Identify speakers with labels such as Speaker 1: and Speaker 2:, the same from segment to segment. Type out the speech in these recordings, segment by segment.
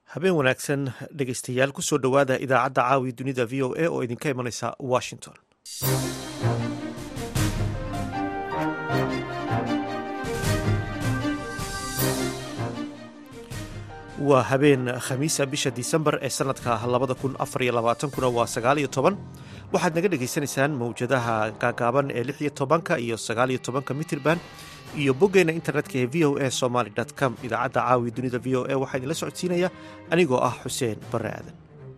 Speaker 1: habeen wanaagsan dhegeystayaal kusoo dhowaada idaacadda caawi dunida v o a oo idinka imanaysa washington waa habeen khamiisa bisha disembar ee sanadka labada kun afar iyo labaatankuna waa sagaal iyo toban waxaad naga dhagaysanaysaan mawjadaha gaagaaban ee lix iyo tobanka iyo sagaal iyo tobanka mitirban iyo boggeena internetka ee v o a somaly com idaacadda caawi dunida v o a waxaa idinla socodsiinaya anigoo ah xuseen barre aadan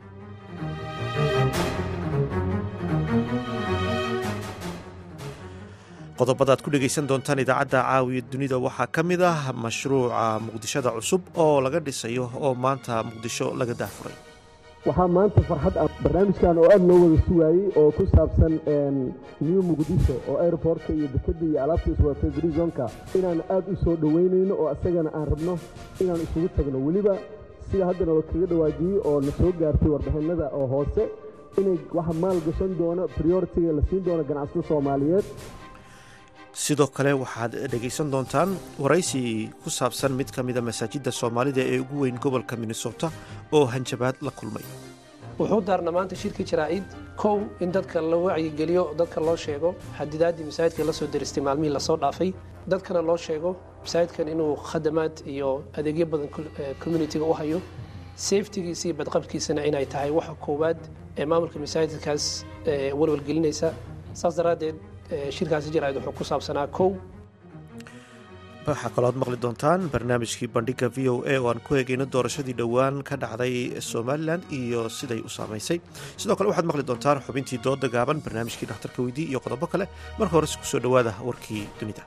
Speaker 1: qodobada ad ku dhegaysan doontaan idaacadda caawiya dunida waxaa ka mid ah mashruuca muqdishada cusub oo laga dhisayo oo maanta muqdisho laga daafuray
Speaker 2: waxaa maanta farxad ah barnaamijkan oo aada loo wada sugaayey oo ku saabsan new muqdisho oo airportka iyo dekadda iyo alaabta iswadatay brizonka inaan aada u soo dhoweynayno oo isagana aan rabno inaan isugu tagno weliba sida haddana la kaga dhawaajiyey oo na soo gaartay warbixinada oo hoose inay waxa maal gashan doono prioritiga la siin doono ganacsatada soomaaliyeed
Speaker 1: sidoo kale waxaad dhegaysan doontaan waraysi ku saabsan mid ka mida masaajidda soomaalida ee ugu weyn gobolka minnesota oo hanjabaad la kulmay
Speaker 3: wuxuu daarna maanta shirkii jaraa'id kow in dadka la wacyigeliyo dadka loo sheego xadidaaddii masaajidka la soo deristay maalmihii lasoo dhaafay dadkana loo sheego masaajidkan inuu khadamaad iyo adeegyo badan communitiga u hayo safetigiisa iyo badqabkiisana inay tahay waxa koowaad ee maamulka masaajidkaas walwalgelinaysa saas daraaddeed shirkaasi jaraa'id wuxuu ku saabsanaa kow
Speaker 1: waxaa kalooad maqli doontaan barnaamijkii bandhiga v o a oo aan ku eegayno doorashadii dhowaan ka dhacday somalilan iyo siday u saamaysay sidoo kale waxaad maqli doontaan xubintii dooda gaaban barnaamijkii dhakhtarka weydii iyo qodobo kale marka hores kusoo dhowaada warkii dunida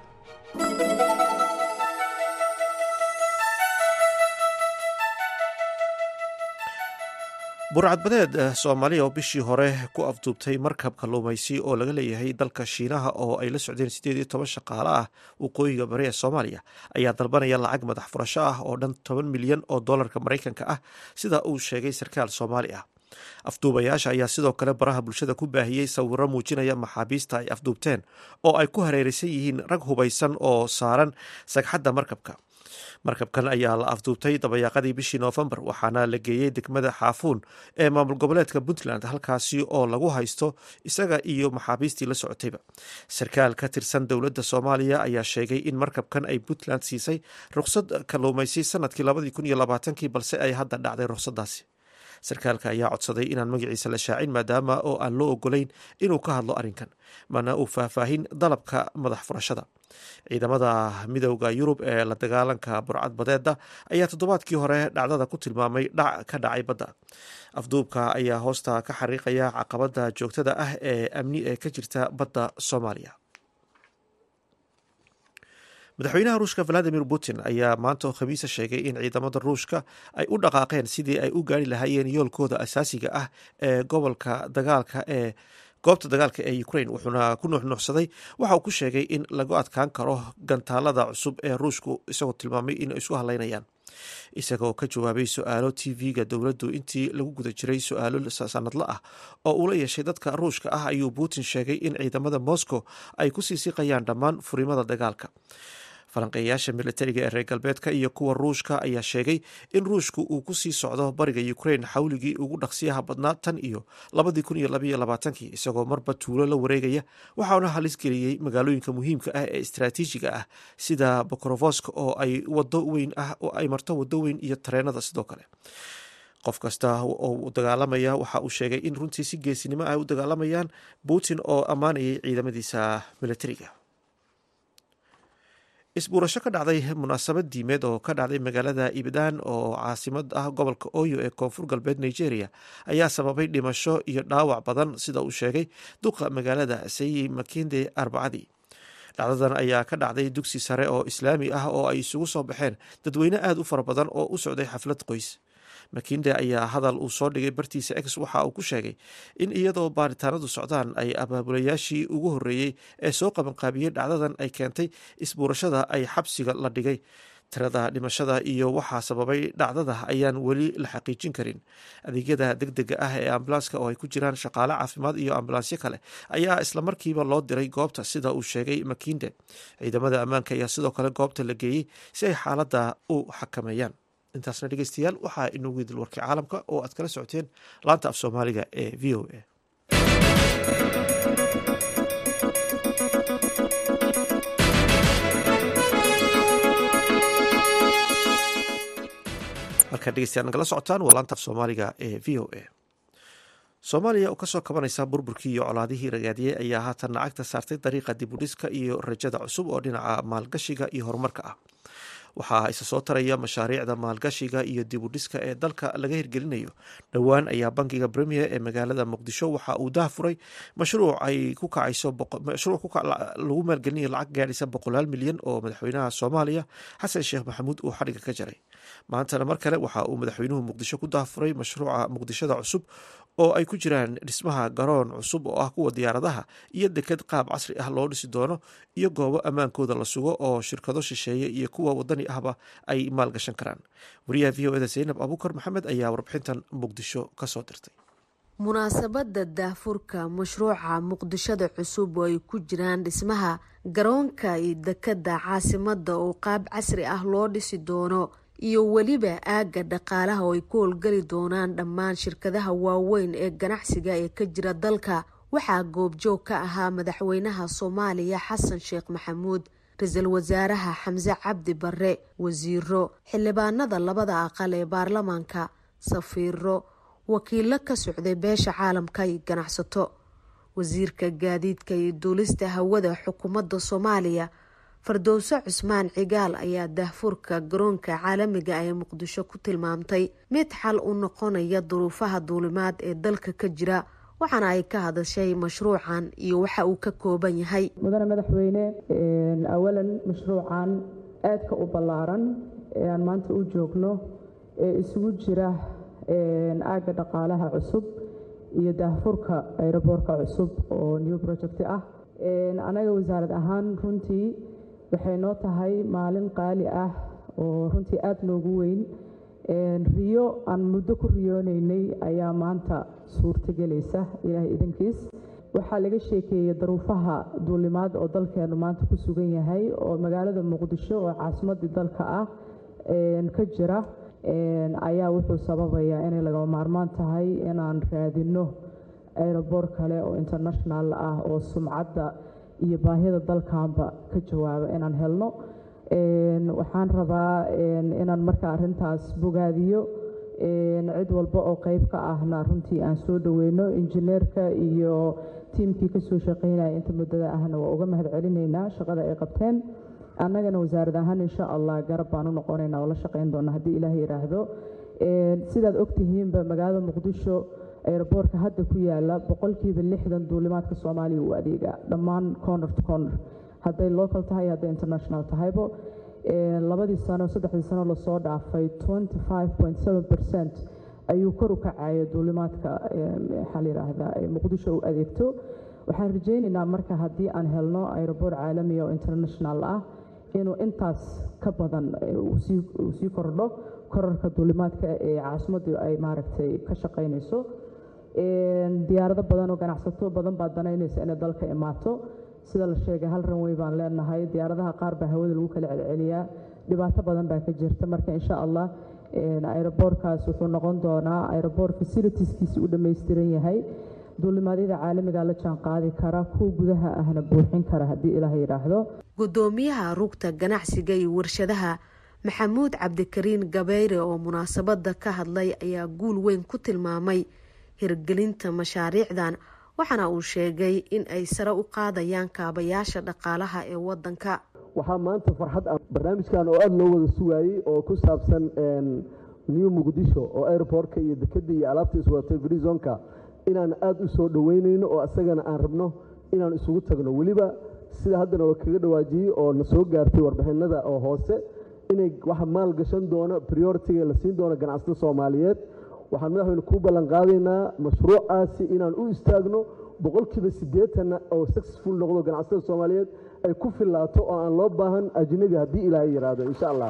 Speaker 1: burcadbadeed soomaaliya oo bishii hore ku afduubtay markab kalluumaysi oo laga leeyahay dalka shiinaha oo ay la socdeen siddeed iyo toban shaqaale ah waqooyiga bari ee soomaaliya ayaa dalbanaya lacag madax furasho ah oo dhan toban milyan oo dollarka maraykanka ah sida uu sheegay sarkaal soomaali ah afduubayaasha ayaa sidoo kale baraha bulshada ku baahiyey sawiro muujinaya maxaabiista ay afduubteen oo ay ku hareeraysan yihiin rag hubaysan oo saaran sagxadda markabka markabkan ayaa la afduubtay dabayaaqadii bishii noofembar waxaana la geeyey degmada xaafuun ee maamul goboleedka puntland halkaasi oo lagu haysto isaga iyo maxaabiistii la socotayba sarkaal ka tirsan dowladda soomaaliya ayaa sheegay in markabkan ay puntland siisay ruqsad kalluumaysi sanadkii labadii kun iyo labaatankii balse ay hadda dhacday ruqsadaasi sarkaalka ayaa codsaday inaan magaciisa la shaacin maadaama oo aan loo ogolayn inuu ka hadlo arrinkan mana uu faahfaahin dalabka madax furashada ciidamada midowda yurub ee la dagaalanka burcad badeeda ayaa toddobaadkii hore dhacdada ku tilmaamay dhac ka dhacay badda afduubka ayaa hoosta ka xariiqaya caqabada joogtada ah ee amni ee ka jirta badda soomaaliya madaxweynaha ruushka valadimir putin ayaa maanta oo khamiisa sheegay in ciidamada ruushka ay u dhaqaaqeen sidii ay u gaari lahaayeen yoolkooda asaasiga ah ee gobolka dagaalka ee goobta dagaalka ee ukraine wuxuuna ku nuuxnuuxsaday waxa uu ku sheegay in lagu adkaan karo gantaalada cusub ee ruushku isagoo tilmaamay in ay isku hadlaynayaan isagoo ka jawaabay su-aalo t v-ga dowladdu intii lagu guda jiray su-aalo sanadla ah oo uu la yeeshay dadka ruushka ah ayuu putin sheegay in ciidamada moscow ay kusii siqayaan dhammaan furimada dagaalka falanqeeyayaasha militariga ee reer galbeedka iyo kuwa ruushka ayaa sheegay in ruushku uu kusii socdo bariga ukraine xawligii ugu dhaqsiyaha badnaa tan iyo labadii kun iyo labaiyo labaatankii isagoo marba tuulo la wareegaya waxauna halis geliyey magaalooyinka muhiimka ah ee istraatiijiga ah sida bokrovosk oo ay wado weyn ah oo ay marto wado weyn iyo tareenada sidoo kale qof kasta oo dagaalamaya waxa uu sheegay in runtii si geesinimo ah u dagaalamayaan putin oo ammaanayay ciidamadiisa militariga isbuurasho ka dhacday munaasabad diimeed oo ka dhacday magaalada ibdaan oo caasimad ah gobolka oyo ee koonfur galbeed nigeria ayaa sababay dhimasho iyo dhaawac badan sida uu sheegay duqa magaalada sayi makinde arbacadii dhacdadan ayaa ka dhacday dugsi sare oo islaami ah oo ay isugu soo baxeen dadweyne aada u fara badan oo u socday xaflad qoys makinde ayaa hadal uu soo dhigay bartiisa ex waxa uu ku sheegay in iyadoo baaritaanadu socdaan ay abaabulayaashii ugu horreeyey ee soo qabanqaabiyey dhacdadan ay keentay isbuurashada ay xabsiga la dhigay tirada dhimashada iyo waxaa sababay dhacdada ayaan weli la xaqiijin karin adeegyada degdega ah ee ambulanska oo ay ku jiraan shaqaale caafimaad iyo ambulansyo kale ayaa islamarkiiba loo diray goobta sida uu sheegay makinde ciidamada ammaanka ayaa sidoo kale goobta la geeyey si ay xaaladda u xakameeyaan intaasna dhegeystayaal waxaa inoogu idil warkii caalamka oo aad kala socoteen laanta af soomaaliga ee v o a halkaad dhegeystayaal nagala socotaan waa laanta af soomaaliga ee v o a soomaaliya oo kasoo kabanaysa burburkii iyo colaadihii ragaadiyey ayaa haatan lacagta saartay dariiqa dibudhiska iyo rajada cusub oo dhinaca maalgashiga iyo horumarka ah waxaa isa soo taraya mashaariicda maalgashiga iyo dibudhiska ee dalka laga hirgelinayo dhowaan ayaa bankiga premier ee magaalada muqdisho waxa uu dah furay mashruuc ay ku kacayso mashruuc lagu maalgelinayo lacag gaadhaysa boqolaal milyan oo madaxweynaha soomaaliya xasan sheekh maxamuud uu xadhiga ka jaray maantana mar kale waxa uu madaxweynuhu muqdisho ku dahfuray mashruuca muqdishada cusub oo ay ku jiraan dhismaha garoon cusub oo ah kuwa diyaaradaha iyo deked qaab casri ah loo dhisi doono iyo goobo ammaankooda la sugo oo shirkado shisheeye iyo kuwa wadani ahba ay maalgashan karaan wariyaha v o eda zaynab abuukar maxamed ayaa warbixintan muqdisho kasoo dirtay
Speaker 4: munaasabada daahfurka mashruuca muqdishada cusub oo ay ku jiraan dhismaha garoonka iyo dekada caasimada oo qaab casri ah loo dhisi doono iyo weliba aagga dhaqaalaha oo ay ku howlgeli doonaan dhammaan shirkadaha waaweyn ee ganacsiga ee ka jira dalka waxaa goobjoog ka ahaa madaxweynaha soomaaliya xasan sheekh maxamuud ra-iisul wasaaraha xamse cabdi barre wasiiro xildhibaanada labada aqal ee baarlamaanka safiiro wakiilo ka socday beesha caalamka iyo ganacsato wasiirka gaadiidka iyo duulista hawada xukuumadda soomaaliya fardowso cusmaan cigaal ayaa daahfurka garoonka caalamiga ee muqdisho ku tilmaamtay mid xal u noqonaya duruufaha duulimaad ee dalka ka jira waxaana ay ka hadashay mashruucan iyo waxa uu ka kooban yahay
Speaker 5: mudane madaxweyne awalan mashruucan aadka u ballaaran ee aan maanta u joogno ee isugu jira aagga dhaqaalaha cusub iyo daahfurka aeroboorka cusub oo new project ah anaga wasaarad ahaan runtii waxay noo tahay maalin qaali ah oo runtii aada noogu weyn riyo aan muddo ku riyoonaynay ayaa maanta suurtagelaysa ilaahay idankiis waxaa laga sheekeeyey daruufaha duulimaad oo dalkeenu maanta ku sugan yahay oo magaalada muqdisho oo caasimadii dalka ah ka jira ayaa wuxuu sababayaa inay lagama maarmaan tahay inaan raadinno aeroboor kale oo international ah oo sumcadda iyo baahida dalkanba ka jawaaba inaan helno waxaan rabaa inaan marka arintaas bogaadiyo cid walba oo qeyb ka ahna runtii aan soo dhaweyno injineerka iyo tiimkii kasoo shaqeynaya inta muddada ahna waa uga mahad celinaynaa shaqada ay qabteen annagana wasaarad ahaan insha allah garab baan u noqonaynaa oo la shaqeyn doona haddii ilaah yidhaahdo sidaad ogtihiinba magaalada muqdisho aeroboortka hadda ku yaala boqolkiiba lixdan duulimaadka soomaaliya uu adeegaa dhammaan corner to corner hadday local tahay hadday international tahaybo labadii sano saddexdii sano lasoo dhaafay twenty five point seven percent ayuu kor u kacaya duulimaadka waxaa la yidhaahdaa muqdisho u adeegto waxaan rajaynaynaa marka haddii aan helno aeroboor caalamiya oo international ah inuu intaas ka badan uu sii kordho korarka duulimaadka ee caasimaddu ay maaragtay ka shaqaynayso diyaarado badan oo ganacsato badan baa danaynaysa inay dalka imaato sida la sheegay hal ranwey baan leenahay diyaaradaha qaar baa hawada lagu kala celceliyaa dhibaato badan baa ka jirta marka insha allah aeroboorkaas wuxuu noqon doonaa aeroboor fasilitieskiisi u dhammaystiran yahay duulimaadyada caalamiga la jaan qaadi kara kuwa gudaha ahna buuxin kara haddii ilaah yidhaahdo
Speaker 4: gudoomiyaha rugta ganacsiga iyo warshadaha maxamuud cabdikariin gabeyre oo munaasabada ka hadlay ayaa guul weyn ku tilmaamay hirgelinta mashaariicdan waxaana uu sheegay in ay sare u qaadayaan kaabayaasha dhaqaalaha ee wadanka
Speaker 2: waxaa maanta farxad ah barnaamijkan oo aada loo wada sugaayey oo ku saabsan new muqdisho oo airportka iyo dekeda iyo alaabta iswadatay grizonka inaan aada u soo dhoweynayno oo asagana aan rabno inaan isugu tagno weliba sida haddana oo kaga dhawaajiyey oo na soo gaartay warbixinada oo hoose inay waxa maal gashan doono prioritiga la siin doono ganacsatada soomaaliyeed waxaan madaxweyne kuu ballan qaadaynaa mashruucaasi inaan u istaagno boqolkiiba siddeetanna oo successful noqdo ganacsatada soomaaliyeed ay ku fillaato oo aan loo baahan ajnabi haddii ilaahay yidhaahdo insha allah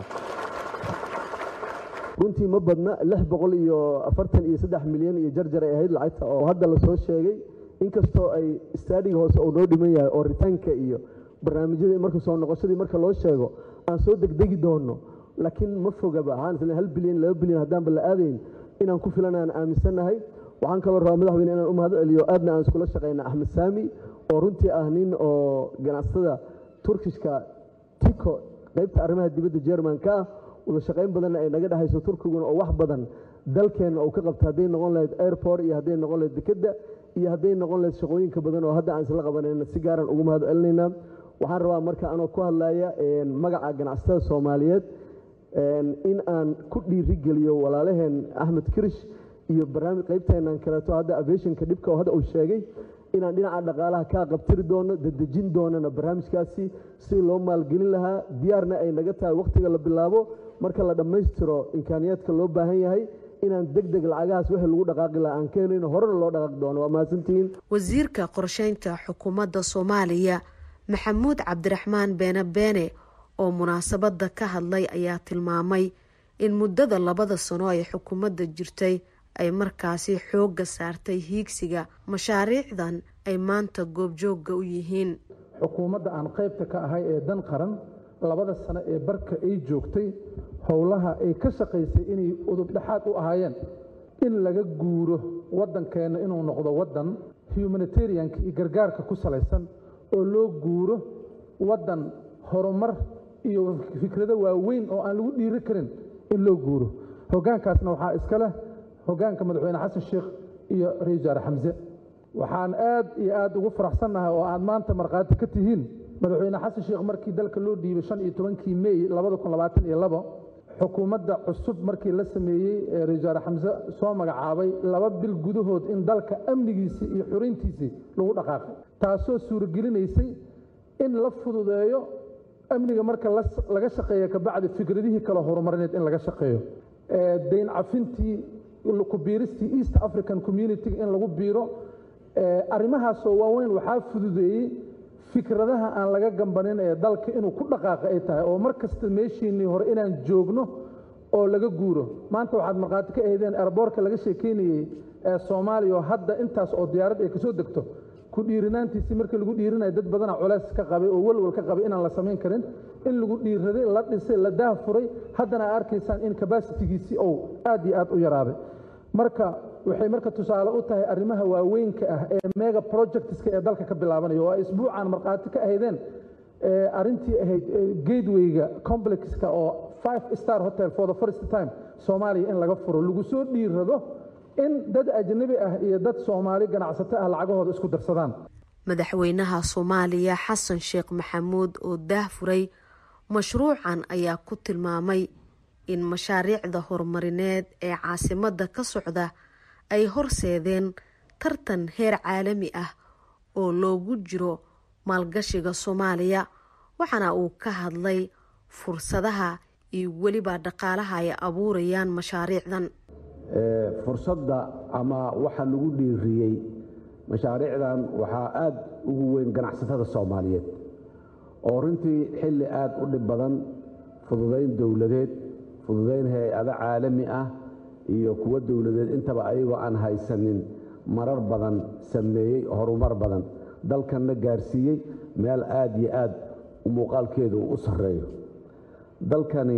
Speaker 2: runtii ma badna lix boqol iyo afartan iyo saddex milyan iyo jarjar ay ahayd lacagta oo hadda lasoo sheegay inkastoo ay staadiga hoose oo noo dhiman yahay oo ritaanka iyo barnaamijyadii marka soo noqoshadii marka loo sheego aan soo degdegi doonno laakiin ma fogaba waxaan isleeyahay hal bilyan laba bilyan haddaanba la aadayn inaan ku filan aan aaminsannahay waxaan kaloo rabaa madaxweyne inaan u mahad celiyo aadna aan iskula shaqayna axmed saami oo runtii ah nin oo ganacsatada turkishka tiko qaybta arrimaha dibadda jermanka ah wada shaqayn badanna ay naga dhexayso turkiguna oo wax badan dalkeenna uu ka qabta hadday noqon lahayd airport iyo hadday noqon lahayd dekedda iyo hadday noqon lahayd shaqooyinka badan oo hadda aan isla qabanayna si gaaran ugu mahad celinaynaa waxaan rabaa marka anoo ku hadlaya magaca ganacsatada soomaaliyeed in aan ku dhiirigeliyo walaalaheen axmed kirish iyo barnaamij qaybteenan kaleeto hadda aviationka dhibka oo hadda uu sheegay inaan dhinaca dhaqaalaha kaa qabtiri doono dadejin doonana barnaamijkaasi si loo maalgelin lahaa diyaarna ay naga tahay wakhtiga la bilaabo marka la dhammaystiro imkaaniyaadka loo baahan yahay inaan deg deg lacagahaas wixii lagu dhaqaaqi lahaa aan keenayno horena loo dhaqaaqi doono waa mahadsantihiin
Speaker 4: wasiirka qorsheynta xukuumadda soomaaliya maxamuud cabdiraxmaan beene beene oo munaasabadda ka hadlay ayaa tilmaamay in muddada labada sano ay xukuumadda jirtay ay markaasi xoogga saartay hiigsiga mashaariicdan ay maanta goobjoogga u yihiin
Speaker 6: xukuumadda aan qaybta ka ahay ee dan qaran labada sano ee barka ay joogtay howlaha ay ka shaqaysay inay udub dhexaad u ahaayeen in laga guuro waddankeenna inuu noqdo waddan humanitarianka iyo gargaarka ku salaysan oo loo guuro waddan horumar iyo fikrado waaweyn oo aan lagu dhiiri karin in loo guuro hoggaankaasna waxaa iska leh hoggaanka madaxweyne xasan sheekh iyo ra-isul wasaare xamse waxaan aad iyo aad ugu faraxsannahay oo aad maanta markhaati ka tihiin madaxweyne xasan sheekh markii dalka loo dhiibay shan iyo tobankii mey labada kun labaatan iyo labo xukuumadda cusub markii la sameeyey ee ra-isul wasaare xamse soo magacaabay laba bil gudahood in dalka amnigiisii iyo xurayntiisii lagu dhaqaaqay taasoo suuragelinaysay in la fududeeyo amniga marka laga shaqeeya kabacdi fikradihii kale horumarineed in laga shaqeeyo dayn cafintii ku biiristii east african community in lagu biiro arrimahaasoo waaweyn waxaa fududeeyey fikradaha aan laga gambanin ee dalka inuu ku dhaqaaqa ay tahay oo mar kasta meeshiinnii hore inaan joogno oo laga guuro maanta waxaad markhaati ka ahdeen erboorka laga sheekeynayey ee soomaaliya oo hadda intaas oo diyaarad ay kasoo degto ku dhiirinaantiisii markii lagu dhiirinayo dad badana culeys ka qabay oo welwal ka qabay inaan la samayn karin in lagu dhiiraday la dhisay la daahfuray haddana a arkaysaan in kabasitigiisii ou aad iyo aad u yaraaday marka waxay marka tusaale u tahay arrimaha waaweynka ah ee mega projectska ee dalka ka bilaabanaya oo ay isbuucan markhaati ka ahaydeen arrintii ahayd gatewayga complexka oo five star hotel for the first time soomaaliya in laga furo lagu soo dhiirado in dad ajnabi ah iyo dad soomaali ganacsato ah lacagahooda isku darsadaan
Speaker 4: madaxweynaha soomaaliya xasan sheekh maxamuud oo daahfuray mashruucan ayaa ku tilmaamay in mashaariicda horumarineed ee caasimadda ka socda ay horseedeen tartan heer caalami ah oo loogu jiro maalgashiga soomaaliya waxaana uu ka hadlay fursadaha iyo weliba dhaqaalaha ay abuurayaan mashaariicdan
Speaker 7: fursadda ama waxa lagu dhiiriyey mashaariicdan waxaa aad ugu weyn ganacsatada soomaaliyeed oo runtii xilli aad u dhib badan fududayn dowladeed fududayn hay-ado caalami ah iyo kuwo dowladeed intaba ayagoo aan haysanin marar badan sameeyey horumar badan dalkanna gaarsiiyey meel aad iyo aad muuqaalkeedu uu u sarreeyo dalkani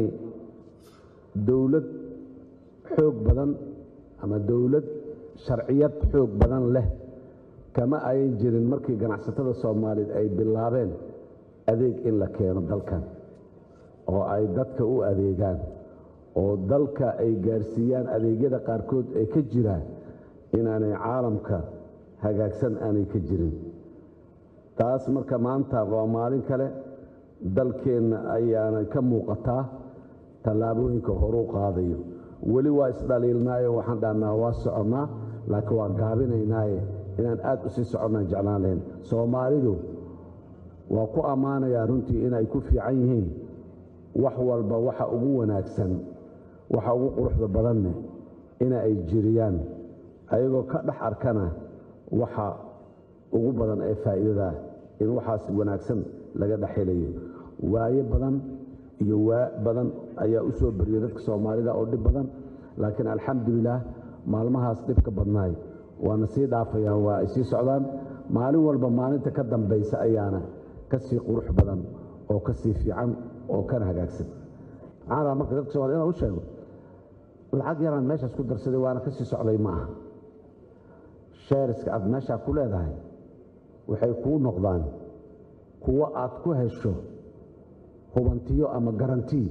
Speaker 7: dowlad xoog badan ama dowlad sharciyad xoog badan leh kama ayan jirin markii ganacsatada soomaaliyeed ay bilaabeen adeeg in la keeno dalkan oo ay dadka u adeegaan oo dalka ay gaarsiiyaan adeegyada qaarkood ay ka jiraan inaanay caalamka hagaagsan aanay ka jirin taas marka maanta waa maalin kale dalkeenna ayaana ka muuqataa tallaabooyinka horuu qaadayo weli waa isdhaliilnaayo waxaan dhahnaa waa soconnaa laakiin waa gaabinaynaaye inaan aad u sii soconnaan jeclaan lahayn soomaalidu waa ku ammaanayaa runtii inay ku fiican yihiin wax walba waxa ugu wanaagsan waxa ugu quruxda badanne ina ay jiriyaan ayagoo ka dhex arkana waxa ugu badan ee faa'iidadaa in waxaas wanaagsan laga dhex helayo waayo badan iyo waa badan ayaa u soo bariyay dadka soomaalida oo dhib badan laakiin alxamdulilaah maalmahaas dhibka badnaay waana sii dhaafayaan waa ay sii socdaan maalin walba maalinta ka dambaysa ayaana ka sii qurux badan oo ka sii fiican oo kana hagaagsan maxaan rabaa marka dadka soomaliya inaan u sheego lacag yaraan meeshaas ku darsaday waana ka sii socday ma aha sheeriska aad meeshaa ku leedahay waxay kuu noqdaan kuwo aad ku hesho hubantiyo ama garantii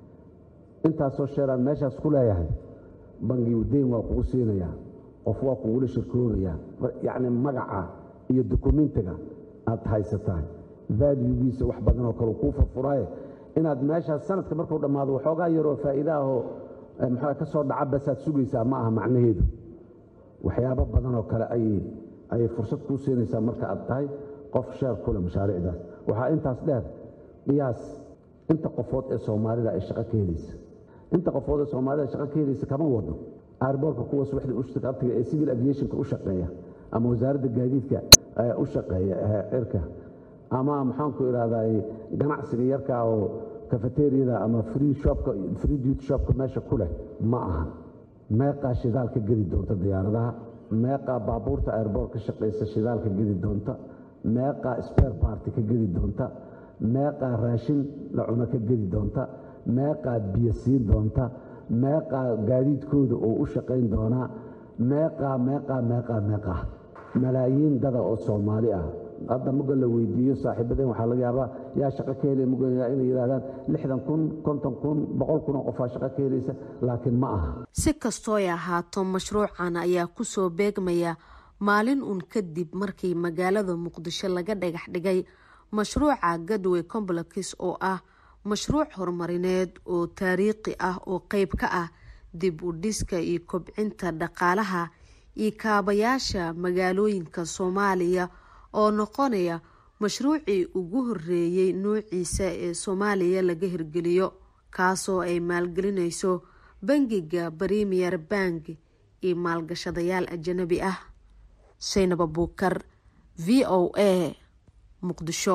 Speaker 7: intaasoo sheeraan meeshaas ku leeyahay bangigu deyn waa kugu siinayaa qof waa kugula shirkoobayaa yacni magaca iyo dukumentiga aad haysataa valuegiisa wax badan oo kale kuu furfuraaye inaad meeshaas sanadka markuu dhammaado waxoogaa yaroo faa'iida ahoo maxaa ka soo dhaca basaad sugaysaa ma aha macnaheedu waxyaabo badan oo kale ayay ayay fursad kuu siinaysaa marka aad tahay qof sheer kule mashaariicdaas waxaa intaas dheer qiyaas inta qofood ee soomaalida ay shaqo ka helaysa inta qofood ee soomaalida shaqo ka helaysa kama wado airboortka kuwa subaxda ushtiqabtiga ee civil aviationka u shaqeeya ama wasaaradda gaadiidka u shaqeeya cirka ama maxaanku idhahdaa ganacsiga yarka oo kafeteriyada ama free shopka free duty shopka meesha ku leh ma aha meeqaa shidaal ka gedi doonta diyaaradaha meeqaa baabuurta airboort ka shaqaysa shidaal ka gedi doonta meeqaa spare party ka gedi doonta meeqaa raashin la cuno ka gedi doonta meeqaa biyo siin doonta meeqaa gaadiidkooda oo u shaqayn doonaa meeqaa meeqaa meeqaa meeqaa malaayiin dada oo soomaali ah hadda muga la weydiiyo saaxiibadeen waxaa laga yaabaa yaa shaqo ka helaya muga inay yidhahdaan lixdan kun konton kun boqol kun oo qofaa shaqo ka helaysa laakiin ma aha
Speaker 4: si kastooy ahaato mashruucan ayaa kusoo beegmaya maalin uun kadib markii magaalada muqdisho laga dhagax dhigay mashruuca gadway complex oo ah mashruuc horumarineed oo taariikhi ah oo qeyb ka ah dib u dhiska iyo kobcinta dhaqaalaha iyo kaabayaasha magaalooyinka soomaaliya oo noqonaya mashruucii ugu horeeyey nuuciisa ee soomaaliya laga hirgeliyo kaasoo ay maalgelinayso bangiga premier bank iyo maalgashadayaal ajanabi ah saynab abuukar v o a muqdisho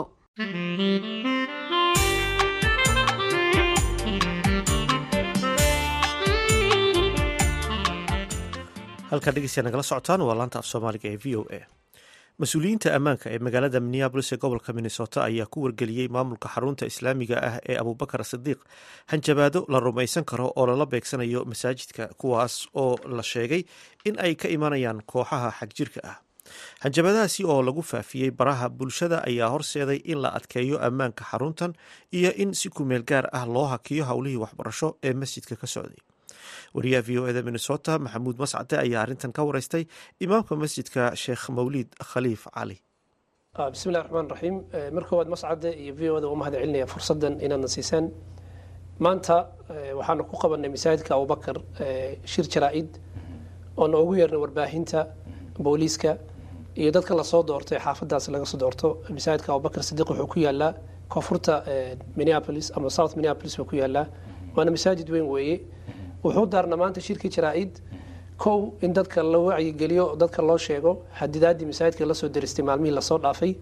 Speaker 1: halkaa dhegeystayaa nagala socotaan waa laanta af soomaaliga ee v o a mas-uuliyiinta ammaanka ee magaalada minneabolis ee gobolka minnesota ayaa ku wargeliyey maamulka xarunta islaamiga ah ee abubakar sidiiq hanjabaado la rumaysan karo oo lala beegsanayo masaajidka kuwaas oo la sheegay in ay ka imanayaan kooxaha xagjirka ah hanjabaadahaasi oo lagu faafiyey baraha bulshada ayaa horseeday in la adkeeyo ammaanka xaruntan iyo in si kumeel gaar ah loo hakiyo howlihii waxbarasho ee masjidka ka socday wariyaha v o eda minnesota maxamuud mascade ayaa arrintan ka wareystay imaamka masjidka sheekh mawliid khaliif cali
Speaker 3: bismillahi raxmaan raxiim mar koowaad mascade iyo v o da u mahad celinaya fursaddan inaadna siisaan maanta waxaanu ku qabanay masaajidka abubakar shir jaraa-id oo noogu yeernay warbaahinta booliiska iyo dadka lasoo doortay xaafadaas laga soo doorto masaajidka abubakar sidiiq wuxuu ku yaalaa koonfurta minneapolis ama south minneapolis buu ku yaalaa waana masaajid weyn weeye wuxuu daarna maanta shirkii jaraa-id kow in dadka la wacyigeliyo dadka loo sheego xadidaadii masaajidka lasoo deristay maalmihii lasoo dhaafay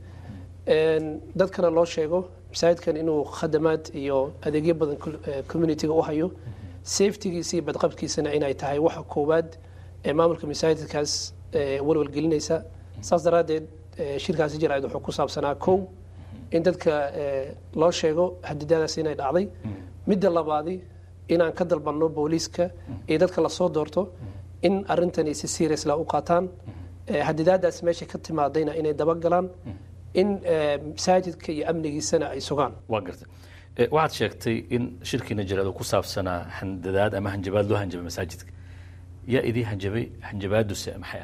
Speaker 3: dadkana loo sheego masaajidkan inuu khadamaad iyo adeegyo badan communitiga u hayo safetygiisa iyo badqabkiisana inay tahay waxa koowaad ee maamulka masaajidkaas walwalgelinaysa saas daraaddeed shirkaasi jaraa-id wuxuu ku saabsanaa kow in dadka loo sheego xadidaadaas inay dhacday midda labaadi inaan ka dalbanno booliiska iyo dadka lasoo doorto in arintani si seriasla u qaataan xadidaadaas meesha ka timaadayna inay dabagalaan in masaajidka iyo amnigiisana ay sugaan
Speaker 8: waa garta waxaad sheegtay in shirkiina jaraadu ku saabsanaa handadaad ama hanjabaad loo hanjabay masaajidka yaa idii hanjabay hanjabaaduse maxay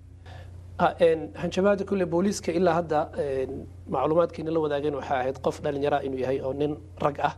Speaker 8: ahayd
Speaker 3: hanjabaada kulle booliiska ilaa hadda macluumaadkiina la wadaageen waxay ahayd qof dhalinyara inuu yahay oo nin rag ah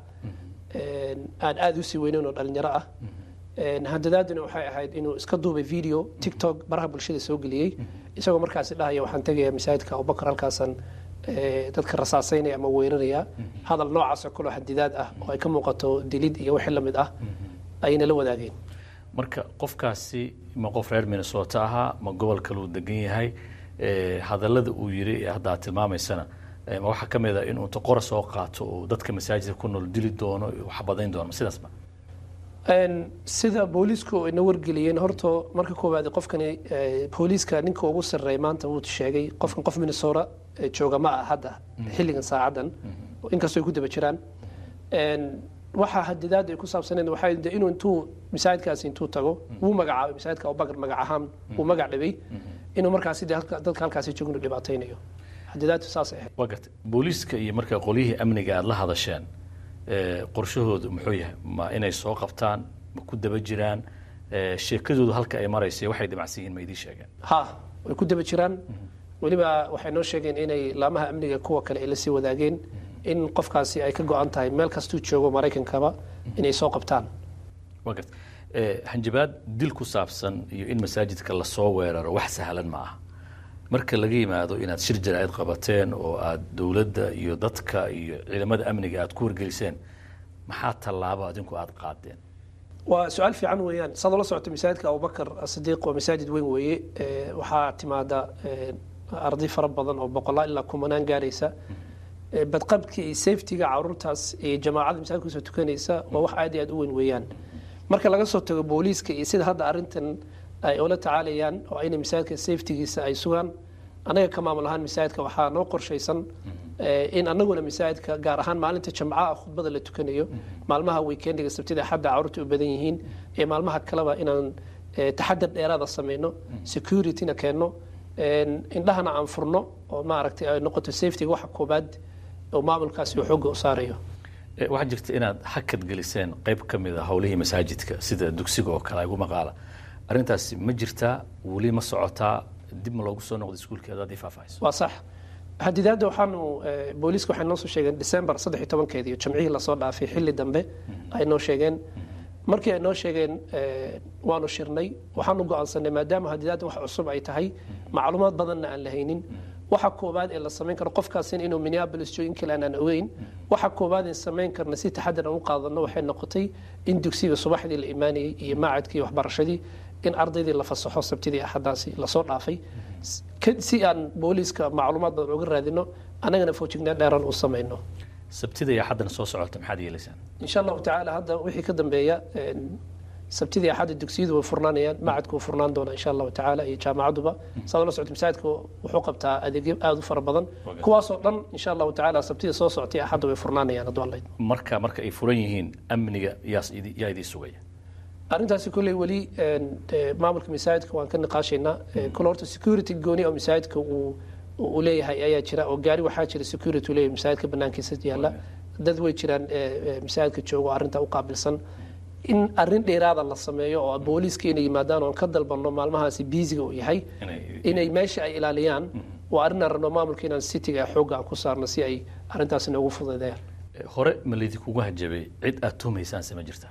Speaker 3: aan aada usii weyneyn oo dhalinyaro ah handadaaduna waxay ahayd inuu iska duubay video tiktok baraha bulshada soo geliyey isagoo markaasi dhahaya waxaan tegaya masaajidka abubakar halkaasaan dadka rasaasaynaya ama weeraraya hadal noocaasoo kaloo xadidaad ah oo ay ka muuqato dilid iyo wixii lamid ah ayayna la wadaageen
Speaker 8: marka qofkaasi ma qof reer minnesota ahaa ma gobol kaluu degan yahay hadallada uu yiri ee hadda aad tilmaamaysana ma waxaa ka mid a inuu inta qora soo qaato oo dadka masaajidka ku nool dili doono wax badayn doono sidaasba
Speaker 3: sida booliisku ayna wargeliyeen horta marka koowaad qofkani booliiska ninka ugu sarreeya maanta wuu sheegay qofkan qof minnesota jooga ma ah hadda xilligan saacadan inkastoo ay ku daba jiraan waxa hadidaad ay ku saabsaneed waxay de inuu intuu masaajidkaasi intuu tago wuu magacaabay masaajidka abubakar magac ahaan wuu magac dhibay inuu markaasi de halka- dadka halkaasi joogin dhibaataynayo hadidaadtu saasay ahayd
Speaker 8: waa gartay booliiska iyo marka qolyihii amniga aada la hadasheen ee, qorshahoodu muxuu yahay ma inay soo qabtaan ma ku daba jiraan ee, sheekadoodu halka ay maraysa waxay damacsan yihiin ma idiin sheegeen
Speaker 3: ha way ku daba jiraan weliba waxay noo sheegeen inay laamaha amniga kuwa kale ay la sii wadaageen in qofkaasi ay ka go-an tahay meel kastuu joogo maraykankaba inay soo qabtaan
Speaker 8: waa gartay ee, hanjabaad dil ku saabsan iyo in masaajidka lasoo weeraro wax sahlan ma aha marka laga yimaado inaad shir jaraa'id qabateen oo aad dowladda iyo dadka iyo ciidamada amniga aad ku wargeliseen maxaa tallaabo adinku aad qaadeen
Speaker 3: waa su-aal fiican weeyaan saad ula socota masaajidka abubakar asidiiq waa masaajid weyn weeye Ee, waxaa timaada ee, arday fara badan oo boqolaal ilaa kumanaan gaaraysa Ee, badqabka iyo safetyga caruurtaas iyo jamaacada masaajidka kusoo tukanaysa waa wax aad iyo aad u weyn weeyaan marka laga soo tago booliiska iyo sida hadda arrintan ay ula tacaalayaan oo inay masaajidka safetygiisa ay sugaan anaga ka maamul ahaan masaajidka waxaa noo qorshaysan ee, in anaguna masaajidka gaar ahaan maalinta jamcaha khudbada la tukanayo maalmaha weekendiga sabtida xadda caruurta u badan yihiin ee maalmaha kaleba inaan ee, taxadar dheeraada sameyno securityna keenno een, indhahana aan furno oo maaragtay ay noqoto safetyga waxa koobaad oo maamulkaasi uu xoogga u saarayo
Speaker 8: Ee, waxaa jirta inaad hakad geliseen qayb ka mid a howlihii masaajidka sida dugsiga oo kale igu maqaala arrintaasi ma jirtaa weli ma socotaa dib ma loogu soo noqday iskuulkii adaad ii faahfaahayso
Speaker 3: waa sax hadidaadda waxaanu eh, booliiska waxay noo soo sheegeen december saddex iyo tobankeedii iyo jamcihii lasoo dhaafay xilli dambe ay noo sheegeen markii ay noo sheegeen eh, waanu shirnay waxaanu go'aansanay maadaama hadidaadda wax cusub ay tahay macluumaad badanna aan la haynin waxa koobaad ee la samayn karo qofkaasin inuu minneapolis joogo in kale aanaan ogeyn waxa koobaad ee samayn karna si taxadar aan u qaadano waxay noqotay in dugsiga subaxdii la imaanayay iyo maacadkii waxbarashadii in ardaydii la fasaxo sabtidii axadaasi lasoo dhaafay S- ka- si aan booliiska macluumaad badan uga raadino annagana foojignaan dheeran u samayno
Speaker 8: sabtida iyo xaddana soo socota maxaad yeelaysaan
Speaker 3: insha allahu tacaala hadda wixii ka dambeeya een, sabtidii axadda dugsiyadu way furnaanayaan macadku wuu furnaan doonaa insha allahu tacaala iyo jaamacaduba saad ula socota masaajidka wuxuu qabtaa adeegyo aada u fara badan kuwaasoo dhan insha allahu tacaala sabtida soo socotay axadda way furnaanayaan hadduu alla idmo
Speaker 8: marka marka ay furan yihiin amniga yaas idi- yaa idii sugaya
Speaker 3: arrintaasi kolley weli een, ee, maamulka masaajidka waan ka niqaashaynaa Ee, kole horta security gooni oo masaajidka uu uu leeyahay ayaa jira oo gaari waxaa jira security uu leeyahay masaajidka banaankiisa yaalla dad way jiraan ee, ee, masaajidka jooga oo arrintaa u qaabilsan in arrin dheeraada la sameeyo oo booliiska inay yimaadaan oon ka dalbanno maalmahaasi biisiga uu yahay
Speaker 8: Inay-
Speaker 3: inay meesha ay ilaaliyaan waa arrin aan rabno maamulka inaan cityga xoogga aan ku saarno si ay arrintaasi noogu fududeeyaan
Speaker 8: Ee, hore ma laydinkugu hajabay cid aad tuhmaysaanse ma jirtaa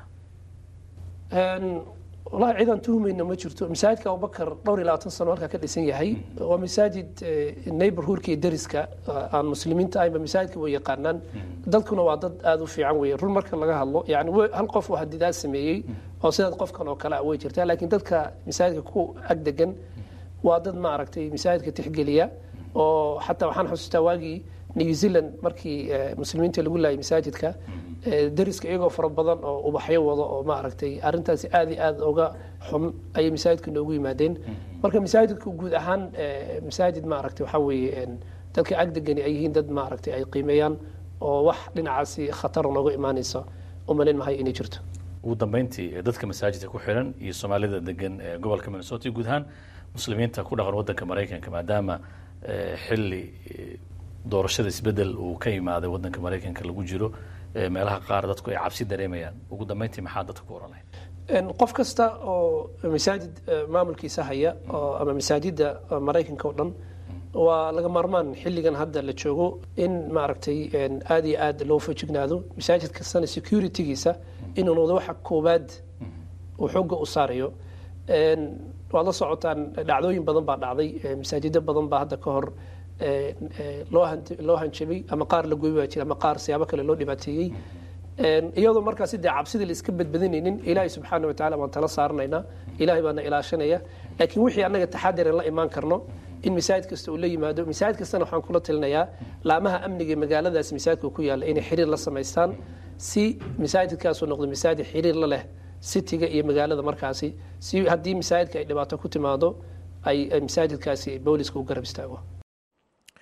Speaker 3: Een, walahi cidaan tuhmayna ma jirto masaajidka abubakar dhowr iyo labaatan sano halkaa ka dhisan yahay waa masaajid eh, neighborhoodka iyo deriska eh, aan muslimiinta ahaynba masaajidka way yaqaanaan dadkuna waa dad aada u fiican weye run marka laga hadlo yani we- hal qof oo hadidaad sameeyey oo sidaad qofkan oo kale ah way jirtaa laakiin dadka masaajidka ku ag degan waa dad maaragtay masaajidka tixgeliya oo xataa waxaan xusuustaa waagii new zealand markii eh, muslimiinta lagu laayay masaajidka eh, deriska iyagoo fara badan oo ubaxyo wado oo maaragtay arrintaasi aad iyo aad uga xun ayay masaajidka noogu yimaadeen marka masaajidku guud ahaan eh, masaajid maaragtay waxaa weeye en, dadka agdegani ay yihiin dad maaragtay ay qiimeeyaan oo wax dhinacaasi khatar nooga imaanaysa umalayn mahay inay jirto
Speaker 8: ugu dambeyntii ee dadka masaajidka ku xiran iyo soomaalida degan ee gobolka minnesota iyo guud ahaan muslimiinta ku dhaqan wadanka maraykanka maadaama ee, xilli ee, doorashada isbedel uu ka yimaaday wadanka maraykanka lagu jiro ee, meelaha qaar dadku ay cabsi dareemayaan ugu dambeyntii maxaa dadka ku oran lahayd
Speaker 3: En, qof kasta oo masaajid eh, maamulkiisa haya oo ama masaajida eh, maraykanka oo dhan waa laga maarmaan xilligan hadda la joogo in maaragtay en, aad iyo aad loo fajignaado masaajid kastana securitygiisa inuu noqdo waxa koobaad uu xoogga u saarayo En, waad la socotaan dhacdooyin badan baa dhacday eh, masaajido badan baa hadda ka hor eh, eh, loo han- loo hanjabay ama qaar la goy baa jira ama qaar siyaabo kale loo dhibaateeyey En, iyadoo markaasi dee cabsida la iska badbadinaynin ilaahay subxaana watacaala baan tala saaranaynaa ilaahay baana ilaashanaya laakiin wixii annaga taxadiran la imaan karno in masaajid kasta uu la yimaado masaajid kastana waxaan kula talinayaa laamaha amniga ee magaaladaas masaajidka ku yaalla inay xiriir la samaystaan si masaajidkaasuu noqdo masaajid xiriir la leh citiga iyo magaalada markaasi si haddii masaajidka ay dhibaato ku timaado ay ay masaajidkaasi booliska u garab istaago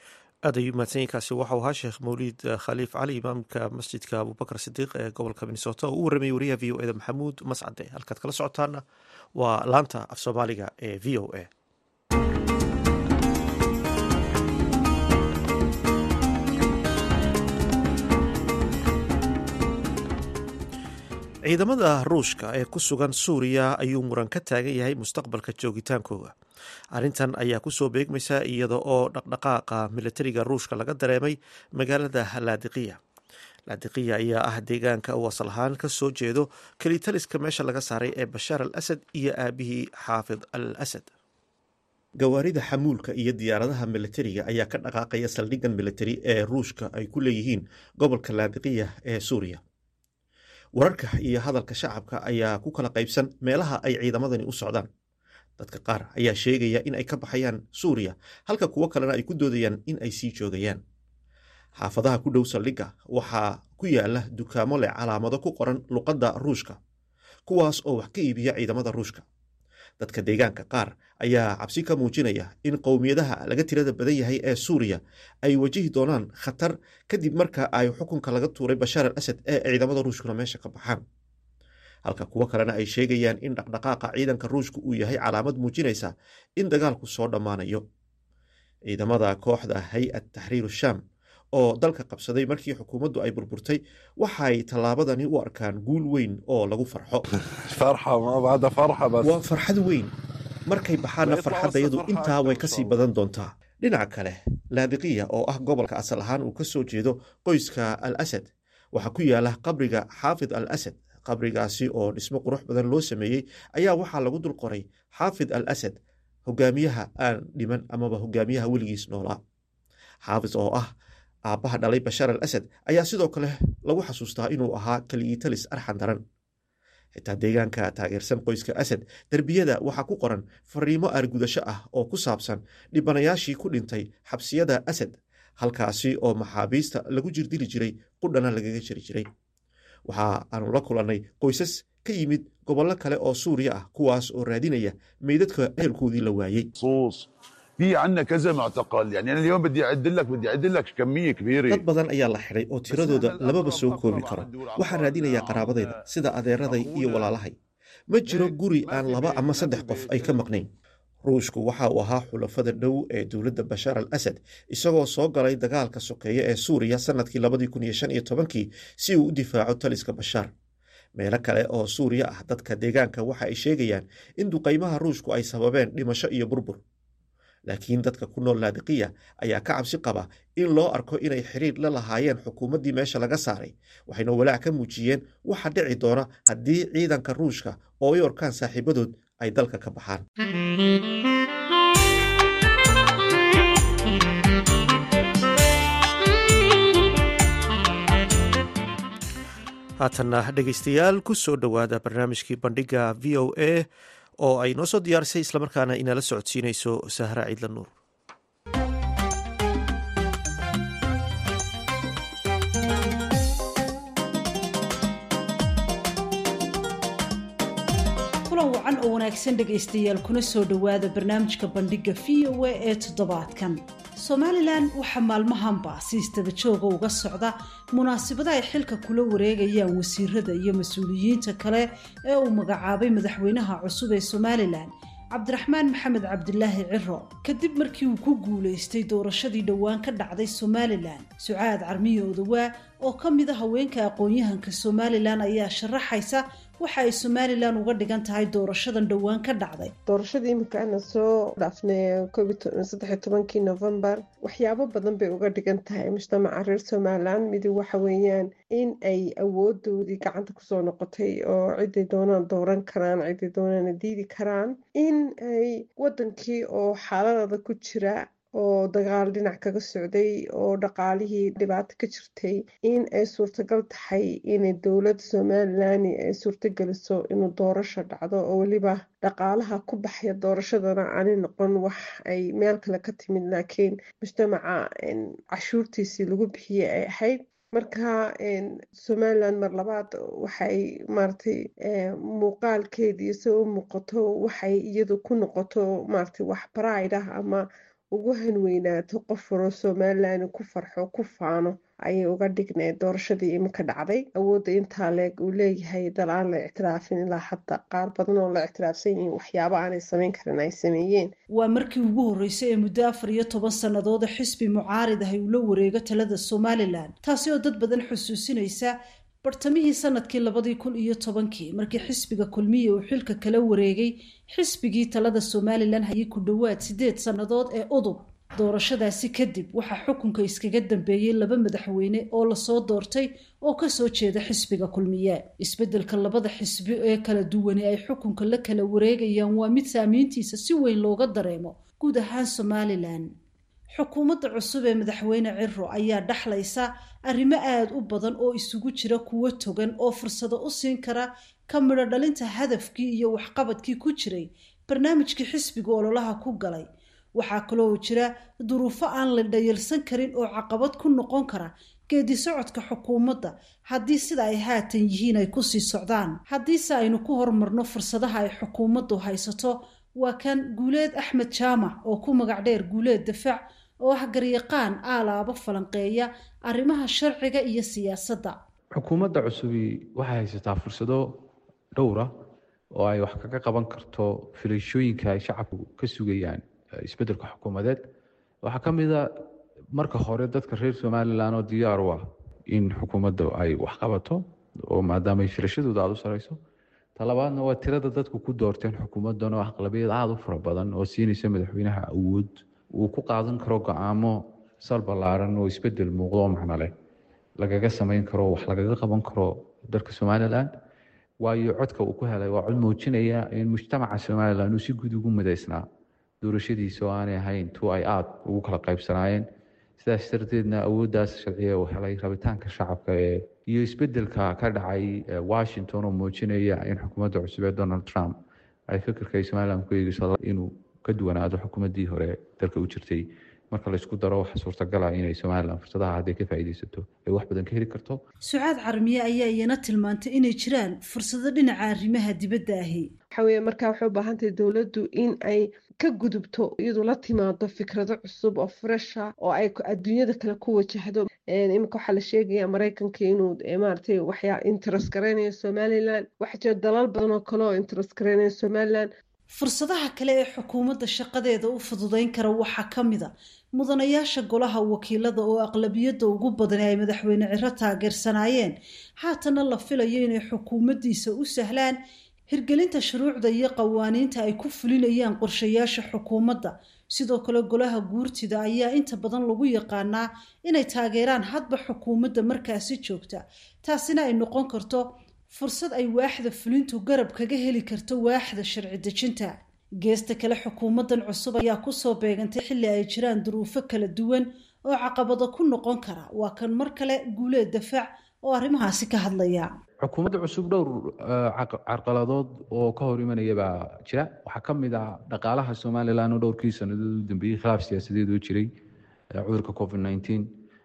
Speaker 1: aad ayuu mahadsanyiinkaasi waxau ahaa sheekh mawliid khaliif cali imaamka masjidka abubakar sidiiq ee gobolka minnesota oo u warramayay wariyaha v o eda maxamuud mascade halkaad kala socotaana waa laanta af soomaaliga ee v o a ciidamada ruushka ee ku sugan suuriya ayuu muran ka taagan yahay mustaqbalka joogitaankooda arrintan ayaa kusoo beegmaysa iyada oo dhaqdhaqaaqa militariga ruushka laga dareemay magaalada laadiqiya laadiqiya ayaa ah deegaanka uu asal ahaan ka soo jeedo kelitaliska meesha laga saaray ee bashaar al asad iyo aabihii xaafid al asad gawaarida xamuulka iyo diyaaradaha militariga ayaa ka dhaqaaqaya saldhiggan militari ee ruushka ay ku leeyihiin gobolka laadiqiya ee suuriya wararka iyo hadalka shacabka ayaa ku kala qaybsan meelaha ay ciidamadani u socdaan dadka qaar ayaa sheegaya in ay ka baxayaan suuriya halka kuwo kalena ay ku doodayaan in ay sii joogayaan xaafadaha ku dhow saldhigga waxaa ku yaala dukaamo leh calaamado ku qoran luqadda ruushka kuwaas oo wax ka iibiya ciidamada ruushka dadka deegaanka qaar ayaa cabsi ka muujinaya in qowmiyadaha laga tirada badan yahay ee suuriya ay wajihi doonaan khatar kadib marka ay xukunka laga tuuray bashaar al asad ee ciidamada ruushkuna meesha ka baxaan halka kuwo kalena ay sheegayaan in dhaqdhaqaaqa ciidanka ruushka uu yahay calaamad muujinaysa in dagaalku soo dhammaanayo ciidamada kooxda hay-ad taxriir shaam oo dalka qabsaday markii xukuumaddu ay burburtay waxay tallaabadani u arkaan guul weyn oo lagu farxo waa farxad weyn markay baxaanna farxaddayadu intaa way kasii badan doontaa dhinaca kale laadiqiya oo ah gobolka asal ahaan uu ka soo jeedo qoyska al asad waxaa ku yaala qabriga xaafid al asad qabrigaasi oo dhismo qurux badan loo sameeyey ayaa waxaa lagu dul qoray xaafid al asad hogaamiyaha aan dhiman amaba hogaamiyaha weligiis noolaa xaafid oo ah aabbaha dhalay bashaar al asad ayaa sidoo kale lagu xasuustaa inuu ahaa kaliyiitalis arxan daran xitaa deegaanka taageersan qoyska asad derbiyada waxaa ku qoran fariimo aargudasho ah oo ku saabsan dhibanayaashii ku dhintay xabsiyada asad halkaasi oo maxaabiista lagu jirdili jiray qudhana lagaga jiri jiray waxa aanu la kulannay qoysas ka yimid gobollo kale oo suuriya ah kuwaas oo raadinaya meydadka ehelkoodii la waayey
Speaker 9: في عندنا كذا معتقل يعني انا اليوم بدي اعد لك بدي اعد لك كميه كبيره
Speaker 1: dad badan ayaa la xidhay oo tiradooda lamaba soo koobi karo waxaan raadinayaa qaraabadayda sida adeeraday iyo walaalahay ma jiro guri aan laba ama saddex qof ay ka maqnayn ruushku waxa uu ahaa xulafada dhow ee dowladda bashaar al asad isagoo soo galay dagaalka sokeeye ee suuriya sannadkii labadii kun iyo shan iyo tobankii si uu u difaaco taliska bashaar meelo kale oo suuriya ah dadka deegaanka waxa ay sheegayaan in duqaymaha ruushku ay sababeen dhimasho iyo burbur laakiin dadka ku nool laadiqiya ayaa ka cabsi qaba in loo arko inay xiriir la lahaayeen xukuumaddii meesha laga saaray waxayna walaac ka muujiyeen waxa dhici doona haddii ciidanka ruushka oo ay orkaan saaxiibadood ay dalka ka baxaan haatanna dhegaystayaal ku soo dhowaada barnaamijkii bandhiga v o a oo ay noo soo diyaarisay islamarkaana inala socodsiinayso sahra ciidla nuur
Speaker 10: kulan wacan oo wanaagsan dhegaystayaal kuna soo dhowaada barnaamijka bandhiga v o a ee toddobaadkan somalilan waxaa maalmahanba si istaba jooga uga socda munaasabada ay xilka kula wareegayaan wasiirada iyo mas-uuliyiinta kale ee uu magacaabay madaxweynaha cusub ee somalilan cabdiraxmaan maxamed cabdilaahi ciro kadib markii uu ku guulaystay doorashadii dhowaan ka dhacday somalilan sucaad carmiye odawaa oo ka mid a haweenka aqoon-yahanka somalilan ayaa sharaxaysa waxa ay somalilan uga dhigan tahay doorashadan dhowaan ka dhacday
Speaker 11: doorashadii imika ana soo dhaafnay saddexiy tobankii novembar waxyaabo badan bay uga dhigan tahay mujtamaca reer somalilan midi waxa weeyaan in ay awoodoodii gacanta kusoo noqotay oo ciday doonaan dooran karaan ciday doonaana diidi karaan in ay wadankii oo xaaladada ku jira oo dagaal dhinac kaga socday oo dhaqaalihii dhibaato ka jirtay in ay suurtagal tahay inay dowladda somalilan ay suurtageliso inuu doorasho dhacdo oo weliba dhaqaalaha ku baxaya doorashadana aanay noqon wax ay meel kale ka timid laakiin mujtamaca cashuurtiisii lagu bixiyey ay ahayd marka somalilan mar labaad waxay maaragtay muuqaalkeedii se u muuqato waxay iyadu ku noqoto maaragtay wax bride ah ama ugu hanweynaato qof faro somalilan ku farxo ku faano ayay uga dhigneed doorashadii iminka dhacday awoodda intaa leeg uu leeyahay dal aan la ictiraafin ilaa hadda qaar badan oo la ictiraafsan yihiin waxyaaba aanay samayn karin ay sameeyeen
Speaker 10: waa markii ugu horreysay ee muddo afar iyo toban sannadooda xisbi mucaarid ahay uu la wareego talada somalilan taasi oo dad badan xusuusinaysa bartamihii sanadkii labadii kun iyo tobankii markii xisbiga kulmiye uu xilka kala wareegay xisbigii talada somalilan hayay ku dhowaad sideed sannadood ee udub doorashadaasi kadib waxaa xukunka iskaga dambeeyey laba madaxweyne oo lasoo doortay oo kasoo jeeda xisbiga kulmiye isbeddelka labada xisbi ee kala duwani ay xukunka la kala wareegayaan waa mid saamiintiisa si weyn looga dareemo guud ahaan somalilan xukuumadda cusub ee madaxweyne ciro ayaa dhaxlaysa arrimo aada u badan oo isugu jira kuwo togan oo fursado u siin kara ka midho dhalinta hadafkii iyo waxqabadkii ku jiray barnaamijkii xisbiga ololaha ku galay waxaa kaloo jira duruufo aan la dhayalsan karin oo caqabad ku noqon kara geedi socodka xukuumadda haddii sida ay haatan yihiin ay kusii socdaan haddiise aynu ku horumarno fursadaha ay xukuumaddu haysato waa kan guuleed axmed jaamac oo ku magac dheer guuleed dafaac oo ah garyaqaan aalaabo falanqeeya arrimaha sharciga iyo siyaasadda
Speaker 12: xukuumadda cusubi waxay haysataa fursado dhowra oo ay wax kaga qaban karto filashooyinka ay shacabku ka sugayaan isbeddelka xukuumadeed waxaa ka mid a marka hore dadka reer somalilan oo diyaar u ah in xukuumadda ay wax qabato oo maadaamay filashadooda aada u sareyso talabaadna waa tirada dadku ku doorteen xukuumaddan oo aqlabiyad aada u fara badan oo siinaysa madaxweynaha awood uu ku qaadan karo go-aamo sal ballaaran oo isbedel muuqdo oo macno leh lagaga samayn karo wax lagaga qaban karo dalka somalilan waayo codka uu ku helay waa cod muujinaya in mujtamaca somalilan uu si guud ugu midaysnaa doorashadiisa oo aanay ahayn tu ay aada ugu kala qaybsanaayeen sidaas darteedna awooddaas sharciga uu helay rabitaanka shacabka ee iyo isbedelka ka dhacay washington oo muujinaya in xukuumadda cusub ee donald trump ay fikirka ay somalilan ku eegeyso inuu ka duwanaado xukuumaddii hore dalka u jirtay marka laysku daro waxa suurtagala inay somalilan fursadaha hadday ka faa'iidaysato ay wax badan ka heli karto
Speaker 10: sucaad carmiye ayaa iyana tilmaantay inay jiraan fursado dhinaca arrimaha dibadda ahi
Speaker 11: waxa weeye markaa waxay u baahan tahay dowladdu in ay ka gudubto iyadu la timaado fikrado cusub oo fresha oo ay adduunyada kale ku wajahdo iminka waxaa la sheegaya maraykanka inuu maaragtay waxyaa interes garaynayo somalilan waxaa jira dalal badan oo kale oo interes garaynaya somalilan
Speaker 10: fursadaha kale ee xukuumadda shaqadeeda u fududayn kara waxaa ka mid a mudanayaasha golaha wakiilada oo aqlabiyadda ugu badan ay madaxweyne ciro taageersanaayeen haatana la filayo inay xukuumaddiisa u sahlaan hirgelinta shuruucda iyo qawaaniinta ay ku fulinayaan qorshayaasha xukuumadda sidoo kale golaha guurtida ayaa inta badan lagu yaqaanaa inay taageeraan hadba xukuumadda markaasi joogta taasina ay noqon karto fursad ay waaxda fulintu garab kaga heli karto waaxda sharci dejinta geesta kale xukuumaddan cusub ayaa kusoo beegantay xilli ay jiraan duruufo kala duwan oo caqabado ku noqon kara waa kan mar kale guuleed dafaac oo arrimahaasi ka hadlaya
Speaker 12: xukuumadda cusub dhowr carqaladood oo ka hor imanaya baa jira waxaa ka mid ah dhaqaalaha somalilan oo dhowrkii sannadood u dambeeyey khilaaf siyaasadeed oo jiray cudurka covid nineteen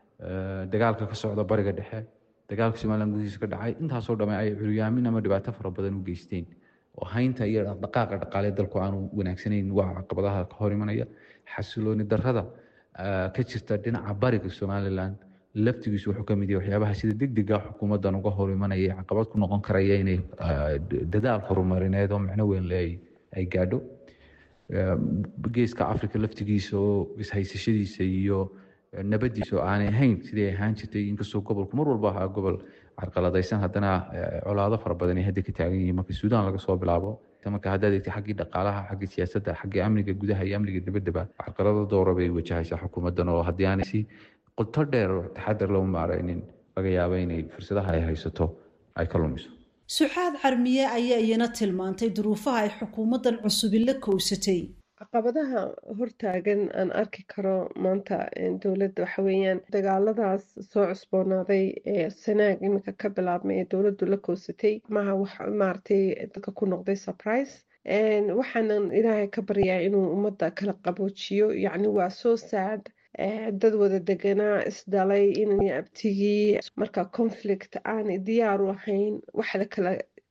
Speaker 12: dagaalka ka socda bariga dhexe dagaalka somalilan gudihiisa ka dhacay intaasoo dhamme ay curyaamin ama dhibaato fara badan u geysteen oo haynta iyo dhaqdhaqaaqa dhaqaale dalku aanu wanaagsanayn waa caqabadaha ka hor imanaya xasilooni darrada ka jirta dhinaca bariga somalilan laftigiisu wuxuu ka mid yahay waxyaabaha sida degdega xukuumaddan uga hor imanaya caqabad ku noqon karaya inay dadaal horumarineed oo micno weyn le ay gaadho geeska africa laftigiisa oo ishaysashadiisa iyo nabadiisa oo aanay ahayn sidii ay ahaan jirtay inkastoo gobolku mar walba ahaa gobol carqaladaysan haddana colaado fara badan ay hadda ka taagan yihiin marka suudaan laga soo bilaabo marka haddaad eegtay xaggii dhaqaalaha xaggii siyaasadda xaggii amniga gudaha iyo amniga dibaddaba carqalado doora bay wajahaysaa xukuumaddan oo haddii aanay si qoto dheer taxadar loo maaraynin laga yaabo inay fursadaha ay haysato ay ka lumiso
Speaker 10: sucaad carmiye ayaa iyana tilmaantay duruufaha ay xukuumaddan cusubi la kowsatay
Speaker 11: caqabadaha hortaagan aan arki karo maanta dowladda waxa weeyaan dagaaladaas soo cusboonaaday ee sanaag iminka ka bilaabmay ee dowladdu la kowsatay maha wax maaragtay dadka ku noqday surprise waxaanan ilaahay ka baryaa inuu ummadda kala qaboojiyo yacni waa soo saad dad wada deganaa isdhalay inay abtigii marka conflict aanay diyaar u ahayn wax la kala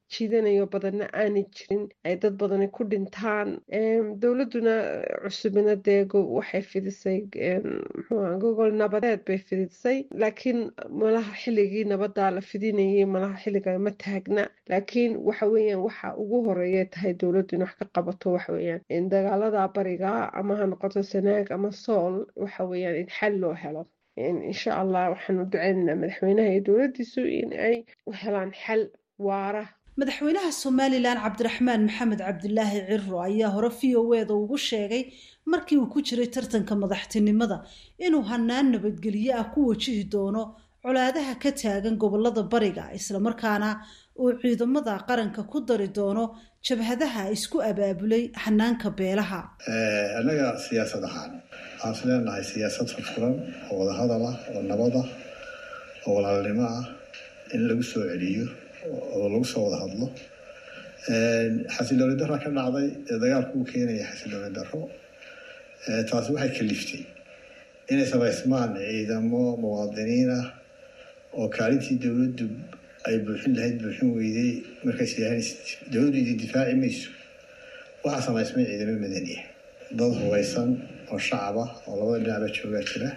Speaker 11: jiidanayo badanna aanay jirin ay dad badani ku dhintaan dowladuna cusubina dee waxay fidisay mxuua gogol nabadeed bay fidisay laakiin malaha xilligii nabadaa la fidinayay malaha xilliga ma taagna laakiin waxa weeyaan waxa ugu horeeya tahay dowladdu in wax ka qabato waxa weeyaan in dagaalada bariga ama ha noqoto sanaag ama sool waxa weeyaan in xal loo helo insha allah waxaanu duceynaynaa madaxweynaha iyo dowladdiisu in ay helaan xal waara
Speaker 10: madaxweynaha somalilan cabdiraxmaan maxamed cabdilaahi ciro ayaa hore v o eda ugu sheegay markii uu ku jiray tartanka madaxtinimada inuu hanaan nabadgelyo ah ku wajihi doono colaadaha ka taagan gobolada bariga islamarkaana uu ciidamada qaranka ku dari doono jabhadaha isku abaabulay hanaanka beelaha
Speaker 13: annaga siyaasad ahaan waxaan is leenahay siyaasad furfuran oo wadahadal ah oo nabad ah oo walaalnimo ah in lagu soo celiyo oo lagu soo wada hadlo xasilooni darra ka dhacday ee dagaalku u keenaya xasilooni darro taasi waxay kaliftay inay samaysmaan ciidamo muwaadiniin ah oo kaalintii dowladdu ay buuxin lahayd buuxin weyday markays yahaan dowladdu idin difaaci mayso waxaa samaysmay ciidamo madaniya dad hubaysan oo shacaba oo labada dhinacba joogaa jira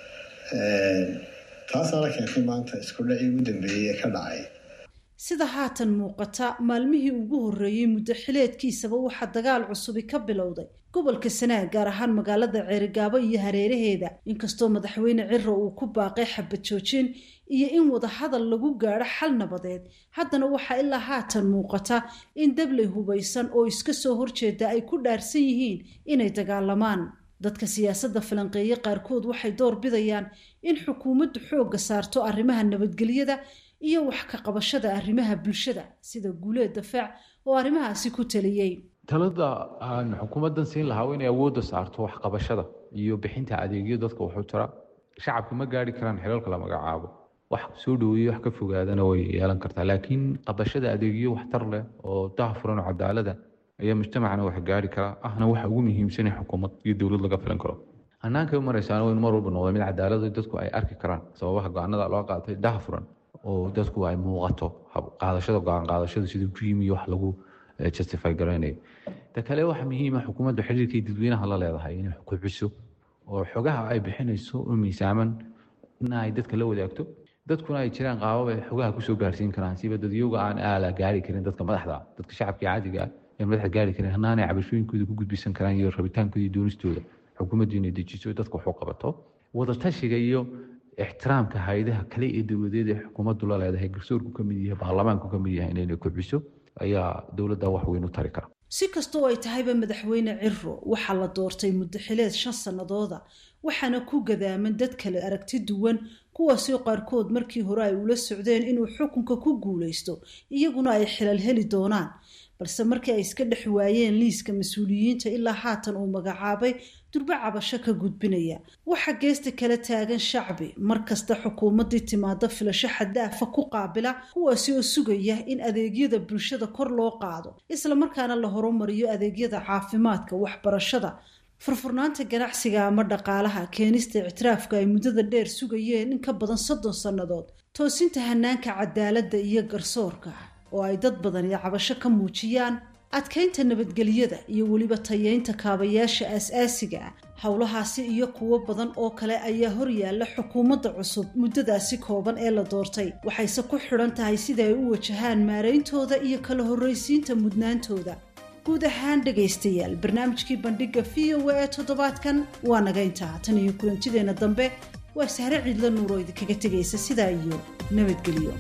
Speaker 13: taasaana keentay maanta isku dhacii ugu dambeeyey ee ka dhacay
Speaker 10: sida haatan muuqata maalmihii ugu horreeyey muddo xileedkiisaba waxaa dagaal cusubi ka bilowday gobolka sanaag gaar ahaan magaalada ceerigaabo iyo hareeraheeda inkastoo madaxweyne ciro uu ku baaqay xabad joojin iyo in wadahadal lagu gaadho xal nabadeed haddana waxaa ilaa haatan muuqata in dabley hubaysan oo iska soo horjeeda ay ku dhaarsan yihiin inay dagaalamaan dadka siyaasadda falanqeeye qaarkood waxay door bidayaan in xukuumaddu xoogga saarto arrimaha nabadgelyada iyo wax ka qabashada arrimaha bulshada sida guuleed dafaac oo arrimahaasi ku taliyey
Speaker 12: talada aan xukuumaddan siin lahaa inay awoodda saarto waxqabashada iyo bixinta adeegyo dadka wuxuu tira shacabka ma gaari karaan xilalka la magacaabo wax soo dhaweeye wax ka fogaadana way yeelan kartaa laakiin qabashada adeegyo waxtar leh oo daahfuran oo cadaalada ayaa mujtamacana wax gaari karaa ahna waxa ugu muhiimsan in xukuumad iyo dowlad laga filan karo hannaankay u maraysaana waynu mar walba noqda mid cadaalada dadku ay arki karaan sababaha go-aanada loo qaatay daahfuran oo dadku ay muuqato qaadashada go-aan qaadashada siduu ku yimi wax lagu justify garaynayo ta kale waxa muhiima xukuumaddu xiriirkay dadweynaha la leedahay inay kobciso oo xogaha ay bixinayso oo miisaaman na ay dadka la wadaagto dadkuna ay jiraan qaabab ay xogaha kusoo gaarsiin karaan siba dadyoga aan aala gaari karin dadka madaxda dadka shacabka caadiga ah ee madaxda gaari karin hanaanay cabashooyinkooda ku gudbisan karaan iyo rabitaankooda iyo doonistooda xukuumaddu inay dejiso dadka wax u qabato wadatashiga iyo ixtiraamka hay-adaha kale ee dowladeed ee xukuumaddu la leedahay garsoorku ka mid yahay baarlamaanku ka mid yahay inayna kobciso ayaa dowladda wax weyn u tari kara
Speaker 10: si kastoo ay tahayba madaxweyne ciro waxaa la doortay muddo xileed shan sannadooda waxaana ku gadaaman dad kale aragti duwan kuwaasoo qaarkood markii hore ay ula socdeen inuu xukunka ku guulaysto iyaguna ay xilal heli doonaan balse markii ay iska dhex waayeen liiska mas-uuliyiinta ilaa haatan uu magacaabay durbo cabasho ka gudbinaya waxaa geesta kala taagan shacbi mar kasta xukuumaddii timaado filasho xadaafa ku qaabila kuwaasi oo sugaya in adeegyada bulshada kor loo qaado islamarkaana la horumariyo adeegyada caafimaadka waxbarashada furfurnaanta ganacsiga ama dhaqaalaha keenista ictiraafka ay muddada dheer sugayeen in ka badan soddon sannadood toosinta hanaanka cadaaladda iyo garsoorka oo ay dad badani cabasho ka muujiyaan adkaynta nabadgelyada iyo weliba tayeynta kaabayaasha aas-aasiga ah howlahaasi iyo kuwo badan oo kale ayaa horyaalla xukuumadda cusub muddadaasi kooban ee la doortay waxayse ku xidhan tahay sida ay u wajahaan maarayntooda iyo kala horraysiinta mudnaantooda guud ahaan dhegaystayaal barnaamijkii bandhigga v o a ee toddobaadkan waa naga intaa tan iyo kulantideenna dambe waa sahre ciidla nuuroo idinkaga tegaysa sidaa iyo nabadgelyo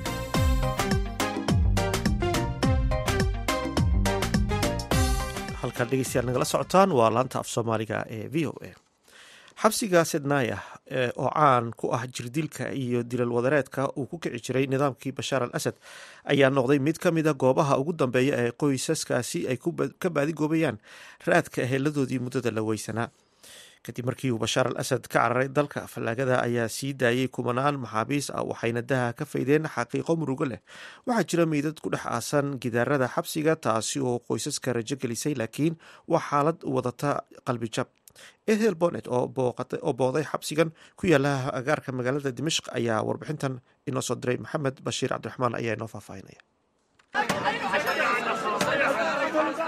Speaker 1: halkaan dhegeystayaal nagala socotaan waa laanta af soomaaliga ee v o a xabsiga sednaya oo caan ku ah jirdilka iyo dilal wadareedka uu ku kici jiray nidaamkii bashaar al asad ayaa noqday mid ka mida goobaha ugu dambeeya ee qoysaskaasi ay ka baadigoobayaan raadka ehelladoodii muddada la weysanaa kadib markii uu bashaar al asad ka cararay dalka fallaagada ayaa sii daayey kumanaan maxaabiis ah waxayna daha ka faydeen xaqiiqo murugo leh waxaa jira meydad ku dhex aasan gidaarada xabsiga taasi oo qoysaska rajo gelisay laakiin waa xaalad wadata qalbijab ethel bonet oo booday xabsigan ku yaala agaarka magaalada dimashq ayaa warbixintan inoo soo diray maxamed bashiir cabdiraxmaan ayaa inoo faahfaahinaya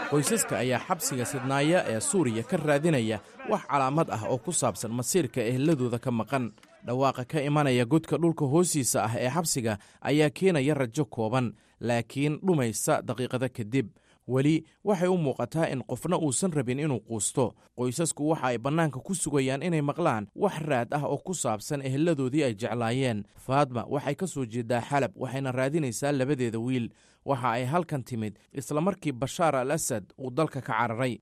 Speaker 14: qoysaska ayaa xabsiga sidnaaya ee suuriya ka raadinaya wax calaamad ah oo ku saabsan masiirka eheladooda ka maqan dhawaaqa ka imanaya godka dhulka hoostiisa ah ee xabsiga ayaa keenaya rajo kooban laakiin dhumaysa daqiiqada kadib weli waxay u muuqataa in qofna uusan rabin inuu quusto qoysasku waxa ay bannaanka ku sugayaan inay maqlaan wax raad ah oo ku saabsan eheladoodii ay jeclaayeen faadma waxay ka soo jeedaa xalab waxayna raadinaysaa labadeeda wiil waxa ay halkan timid isla markii bashaar al asad uu dalka ka cararay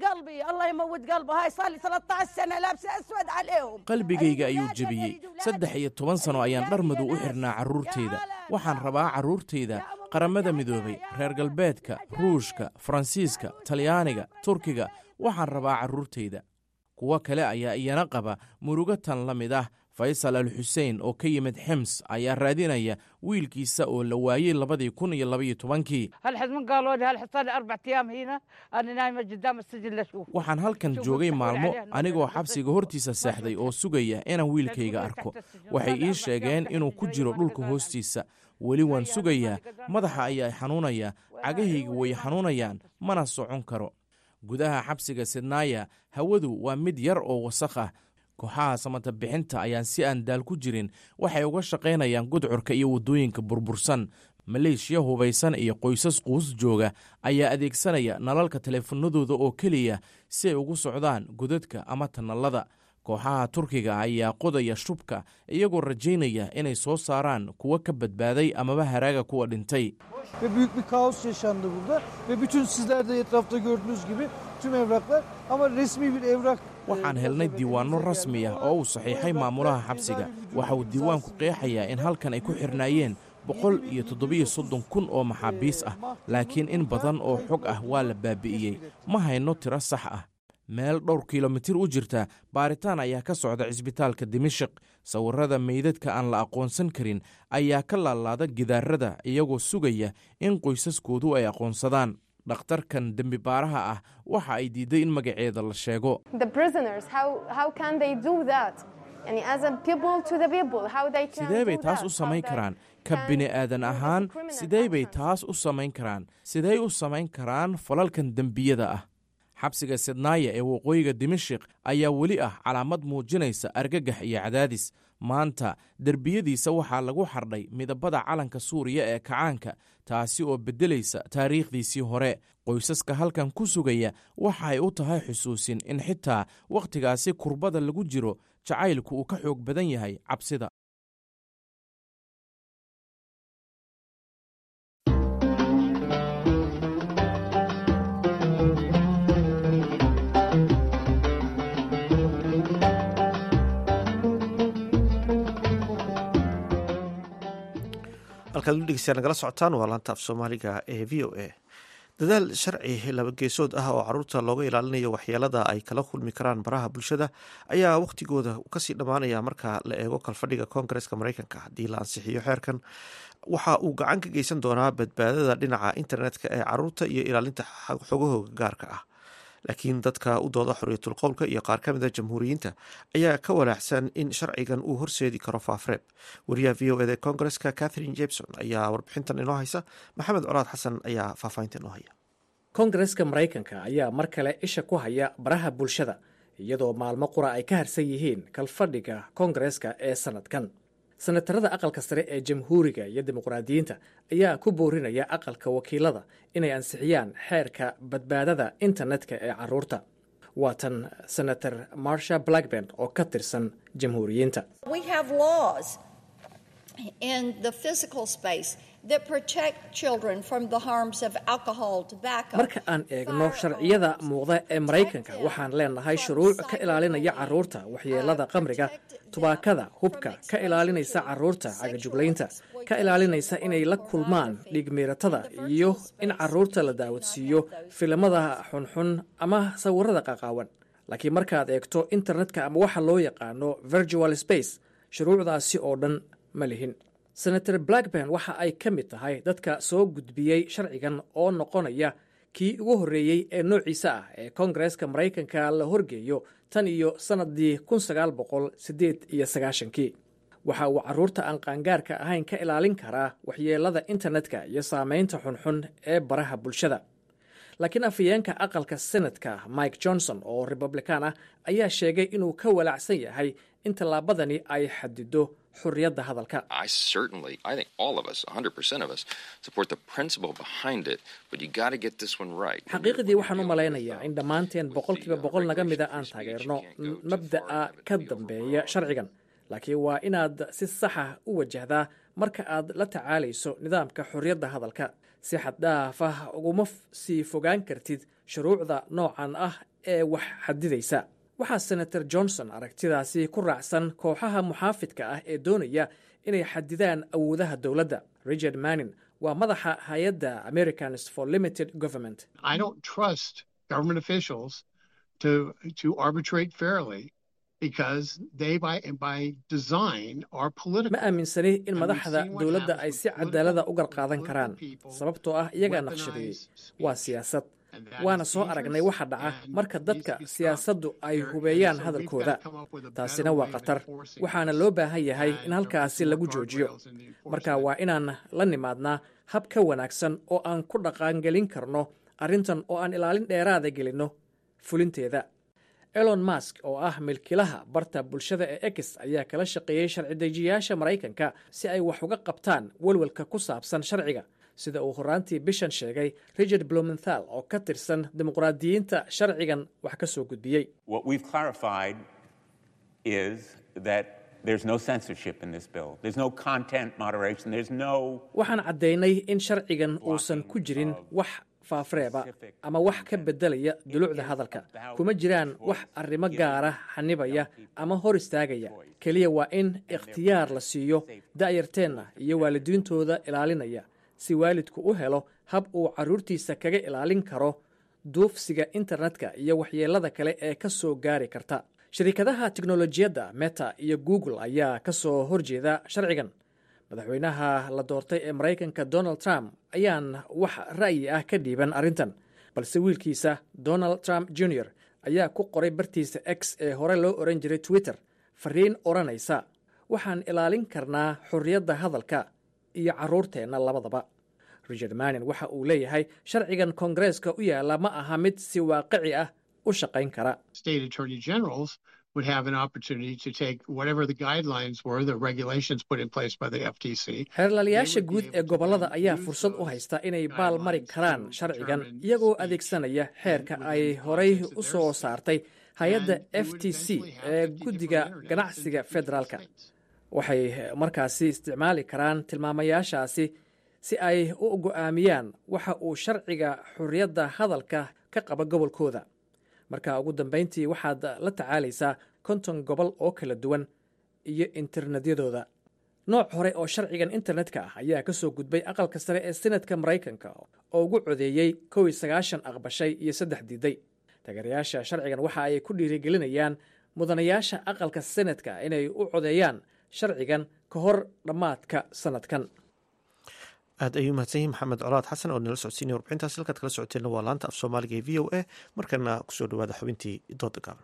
Speaker 14: qalbigayga ayuu jebiyey saddex iyo toban sano ayaan dhar madow u xidhnaa carruurtayda waxaan rabaa carruurtayda qaramada midoobay reer galbeedka ruushka faransiiska talyaaniga turkiga waxaan rabaa carruurtayda kuwo kale ayaa iyana qaba murugo tan la mid ah faysal al xuseen oo ka yimid xims ayaa raadinaya wiilkiisa oo la waayey labadii kun iyo labaiyo tobankii waxaan halkan joogay maalmo anigoo xabsiga hortiisa seexday oo sugaya inaan wiilkayga arko waxay ii sheegeen inuu ku jiro dhulka hoostiisa weli waan sugayaa madaxa ayaa xanuunaya cagahayga way xanuunayaan mana socon karo gudaha xabsiga sidnaaya hawadu waa mid yar oo wasakh ah kooxaha samata bixinta ayaan si aan daal ku jirin waxay uga shaqaynayaan gudcurka iyo waddooyinka burbursan maleeshiya hubaysan iyo qoysas quus jooga ayaa adeegsanaya nalalka teleefanadooda oo keliya si ay ugu socdaan godadka ama tanallada kooxaha turkiga ayaa qodaya shubka iyagoo rajaynaya inay soo saaraan kuwa ka badbaaday amaba haraaga kuwa dhintay
Speaker 15: ve büyük bir kaos yaşandı burada ve bütün sizler de etrafta gördüğünüz gibi tüm evraklar ama resmi bir evrak
Speaker 14: waxaan helnay diiwaanno rasmi ah oo uu saxiixay maamulaha xabsiga waxa uu diiwaanku qeexayaa in halkan ay ku xirnaayeen boqol iyo toddobiyo soddon kun oo maxaabiis ah laakiin in badan oo xog ah waa la baabi'iyey ma hayno tiro sax ah meel dhowr kilomitir u jirta baaritaan ayaa ka socda cisbitaalka dimashik sawirrada meydadka aan la aqoonsan karin ayaa ka laalaada gidaarada iyagoo sugaya in qoysaskoodu ay aqoonsadaan dhakhtarkan dembi baaraha ah waxa ay diidday in magaceeda la sheego sidee bay taas u samayn karaan ka bini'aadan ahaan sidee bay taas u samayn karaan sidey u samayn karaan falalkan dembiyada ah xabsiga sidnaaya ee waqooyiga dimashik ayaa weli ah calaamad muujinaysa argagax iyo cadaadis maanta derbiyadiisa waxaa lagu xardhay midabada calanka suuriya ee kacaanka taasi oo beddelaysa taariikhdiisii hore qoysaska halkan ku sugaya waxa ay u tahay xusuusin in xitaa wakhtigaasi kurbada lagu jiro jacaylku uu ka xoog badan yahay cabsida
Speaker 1: halkaad u dhegeystayaa nagala socotaan waa laanta af soomaaliga ee v o a dadaal sharci labageesood ah oo caruurta looga ilaalinayo waxyeelada ay kala kulmi karaan baraha bulshada ayaa wakhtigooda kasii dhammaanaya marka la eego kalfadhiga koongareska mareykanka haddii la ansixiyo xeerkan waxa uu gacan ka geysan doonaa badbaadada dhinaca internetka ee caruurta iyo ilaalinta xogahooga gaarka ah laakiin dadka u dooda xorriyatul qowlka iyo qaar ka mid a jamhuuriyiinta ayaa ka walaacsan in sharcigan uu horseedi karo faafreeb wariyaha v o eda koongareska catherine jebson ayaa warbixintan inoo haysa maxamed colaad xasan ayaa faahfaahinta inoo haya
Speaker 16: koongareska maraykanka ayaa mar kale isha ku haya baraha bulshada iyadoo maalmo qura ay ka harsan yihiin kalfadhiga koongareska ee sanadkan senatarada aqalka sare ee jamhuuriga iyo dimuqraadiyiinta ayaa ku boorinaya aqalka wakiilada inay ansixiyaan xeerka badbaadada internetka ee caruurta waa tan senator marsha blackburn oo ka tirsan jamhuuriyiinta marka aan eegno sharciyada muuqda ee maraykanka waxaan leenahay shuruuc ka ilaalinaya caruurta waxyeelada qamriga tubaakada hubka ka ilaalinaysa caruurta cagajuglaynta ka ilaalinaysa inay la kulmaan dhiigmiiratada iyo in caruurta la daawadsiiyo filimada xunxun ama sawirada qaqaawan laakiin markaad eegto internetka ama waxa loo yaqaano virtual space shuruucdaasi oo dhan ma lihin senator blackburn waxa ay ka mid tahay dadka soo gudbiyey sharcigan oo noqonaya kii ugu horreeyey ee noociisa ah ee koongareska maraykanka la horgeeyo tan iyo sannadii kun sagaal boqol siddeed iyo sagaashankii waxa uu carruurta aan qaangaarka ahayn ka ilaalin karaa waxyeelada internetka iyo saameynta xunxun ee baraha bulshada laakiin afhayeenka aqalka senadka mike johnson oo republican ah ayaa sheegay inuu ka walaacsan yahay in tallaabadani ay xadido xurriyadda hadalka
Speaker 17: I certainly, I think all of us, 100% of us, support the principle behind it, but you got to get this one right.
Speaker 16: xaqiiqdii waxaan u malaynayaa in dhammaanteen boqolkiiba boqol naga mida aan taageerno mabda'a ka dambeeya sharcigan laakiin waa inaad si saxa u wajahdaa marka aad la tacaalayso nidaamka xorriyadda hadalka si xaddhaaf ah uguma sii fogaan kartid shuruucda noocan ah ee wax xadidaysa waxaa senator johnson aragtidaasi ku raacsan kooxaha muxaafidka ah ee doonaya inay xadidaan awoodaha dowladda richard manin waa madaxa hay-adda americans for limited government
Speaker 18: I don't trust government officials to to arbitrate fairly because they by by design are political.
Speaker 16: ma aaminsani in madaxda dowladda ay si cadaalada u garqaadan karaan sababtoo ah iyagaa naqshadeeyey waa siyaasad waana soo aragnay waxa dhaca marka dadka siyaasaddu ay hubeeyaan hadalkooda taasina waa khatar waxaana loo baahan yahay in halkaasi lagu joojiyo marka waa inaan la nimaadnaa hab ka wanaagsan oo aan ku dhaqaangelin karno arrintan oo aan ilaalin dheeraada gelinno fulinteeda elon mask oo ah milkilaha barta bulshada ee ex ayaa kala shaqeeyey sharci-dejiyaasha maraykanka si ay wax uga qabtaan welwelka ku saabsan sharciga sida uu horaantii bishan sheegay richard blumenthal oo ka tirsan dimuqraadiyiinta sharcigan wax ka soo gudbiyey
Speaker 19: What we've clarified is that there's no censorship in this bill. There's no content moderation. There's no
Speaker 16: waxaan caddaynay in sharcigan uusan ku jirin wax faafreeba ama wax ka beddelaya dulucda hadalka kuma jiraan wax arrimo gaara xanibaya ama hor istaagaya keliya waa in ikhtiyaar la siiyo da'yarteenna iyo waalidiintooda ilaalinaya si waalidku u helo hab uu carruurtiisa kaga ilaalin karo duufsiga internetka iyo waxyeellada kale ee ka soo gaari karta shirkadaha tiknolojiyadda meta iyo google ayaa ka soo horjeeda sharcigan madaxweynaha la doortay ee maraykanka donald trump ayaan wax ra'yi ah ka dhiiban arrintan balse wiilkiisa donald trump jr ayaa ku qoray bartiisa x ee hore loo oran jiray twitter fariin odhanaysa waxaan ilaalin karnaa xorriyadda hadalka iyo carruurteenna labadaba richard manin waxa uu leeyahay sharcigan koongareeska u yaalla ma aha mid si waaqici ah u shaqayn kara
Speaker 18: State attorney generals would have an opportunity to take whatever the guidelines were, the regulations put in place by the FTC.
Speaker 16: xeerlaalayaasha guud ee gobollada ayaa fursad u haysta inay baal mari karaan sharcigan iyagoo adeegsanaya xeerka ay horay u soo saartay hay-adda f t c ee guddiga ganacsiga federaalka waxay markaasi isticmaali karaan tilmaamayaashaasi si ay u go'aamiyaan waxa uu sharciga xorriyadda hadalka ka qaba gobolkooda marka ugu dambayntii waxaad la tacaalaysaa konton gobol oo kala duwan iyo internetyadooda nooc hore oo sharcigan internetka ah ayaa ka soo gudbay aqalka sare ee senatka maraykanka oo ugu codeeyey kow iyo sagaashan aqbashay iyo saddex diiday taageerayaasha sharcigan waxa ay ku dhiirigelinayaan mudanayaasha aqalka senatka inay u codeeyaan sharcigan ka hor dhammaadka sanadkan
Speaker 1: aad ayuu mahadsan yihin maxamed colaad xasan oo nala socodsiinaya warbixintaas halkaad kala socoteenna waa laanta af soomaaliga ee v o a markana kusoo dhawaada xubintii dooda gaaban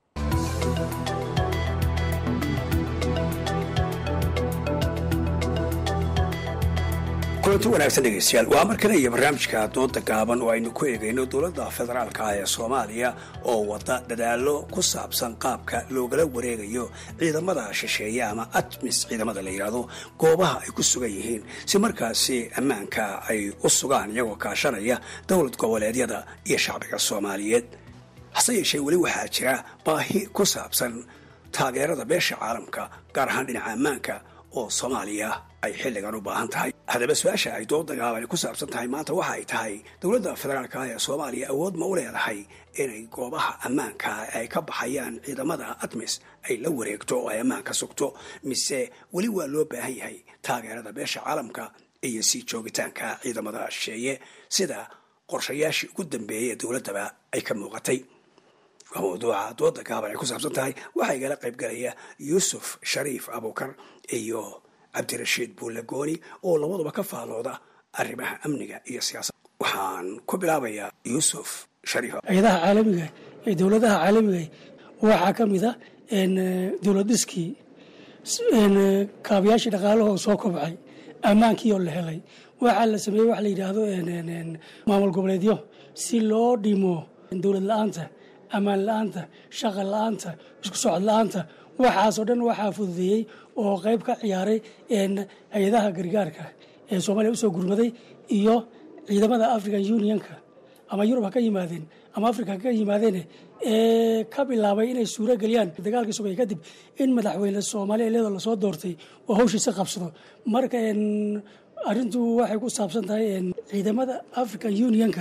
Speaker 20: kulanti wanaagsan dhegeystayaal waa mar kale iyo barnaamijka dooda gaaban oo aynu ku eegayno dowladda federaalka ah ee soomaaliya oo wada dadaallo ku saabsan qaabka loogala wareegayo ciidamada shisheeye ama atmis ciidamada la yidhaahdo goobaha ay ku sugan yihiin si markaasi ammaanka ay u sugaan iyagoo kaashanaya dowlad goboleedyada iyo shacbiga soomaaliyeed hase yeeshee weli waxaa jira baahi ku saabsan taageerada beesha caalamka gaar ahaan dhinaca ammaanka oo soomaaliya ay xilligan u baahan tahay haddaba su-aasha ay dooda gaabani ku saabsan tahay maanta waxa ay tahay dowladda federaalka ah ee soomaaliya awood ma u leedahay inay goobaha ammaanka ay ka baxayaan ciidamada atmis ay la wareegto oo ay ammaanka sugto mise weli waa loo baahan yahay taageerada beesha caalamka iyo sii joogitaanka ciidamada shisheeye sida qorshayaashii ugu dambeeyey ee dowladdaba ay ka muuqatay waa mawduuca dooda gaaban ay ku saabsan tahay waxaa igala qaybgalaya yuusuf shariif abuukar iyo cabdirashiid buulagooni oo labaduba ka faalooda arrimaha amniga iyo siyaasadda waxaan ku bilaabayaa yuusuf shariif
Speaker 21: hay-adaha caalamiga ee dowladaha caalamiga waxaa ka mid a dowlad dhiskii kaabayaashii dhaqaalahoo soo kobcay ammaankii oo la helay waxaa la sameeyey wax la yidhaahdo maamul goboleedyo si loo dhimo dowlad la-aanta ammaan la-aanta shaqa la-aanta isku socod la-aanta waxaasoo dhan waxaa fududeeyey oo qayb ka ciyaaray hay-adaha gargaarka ee soomaaliya usoo gurmaday iyo ciidamada african unionka ama yurub ha ka yimaadeen ama africa ha ka yimaadeen ee ka bilaabay inay suuro geliyaan dagaalkii sugay kadib in madaxweyne soomaaliya iyadoo lasoo doortay oo hawshiisa qabsado marka arrintu waxay ku saabsan tahay ciidamada african unionka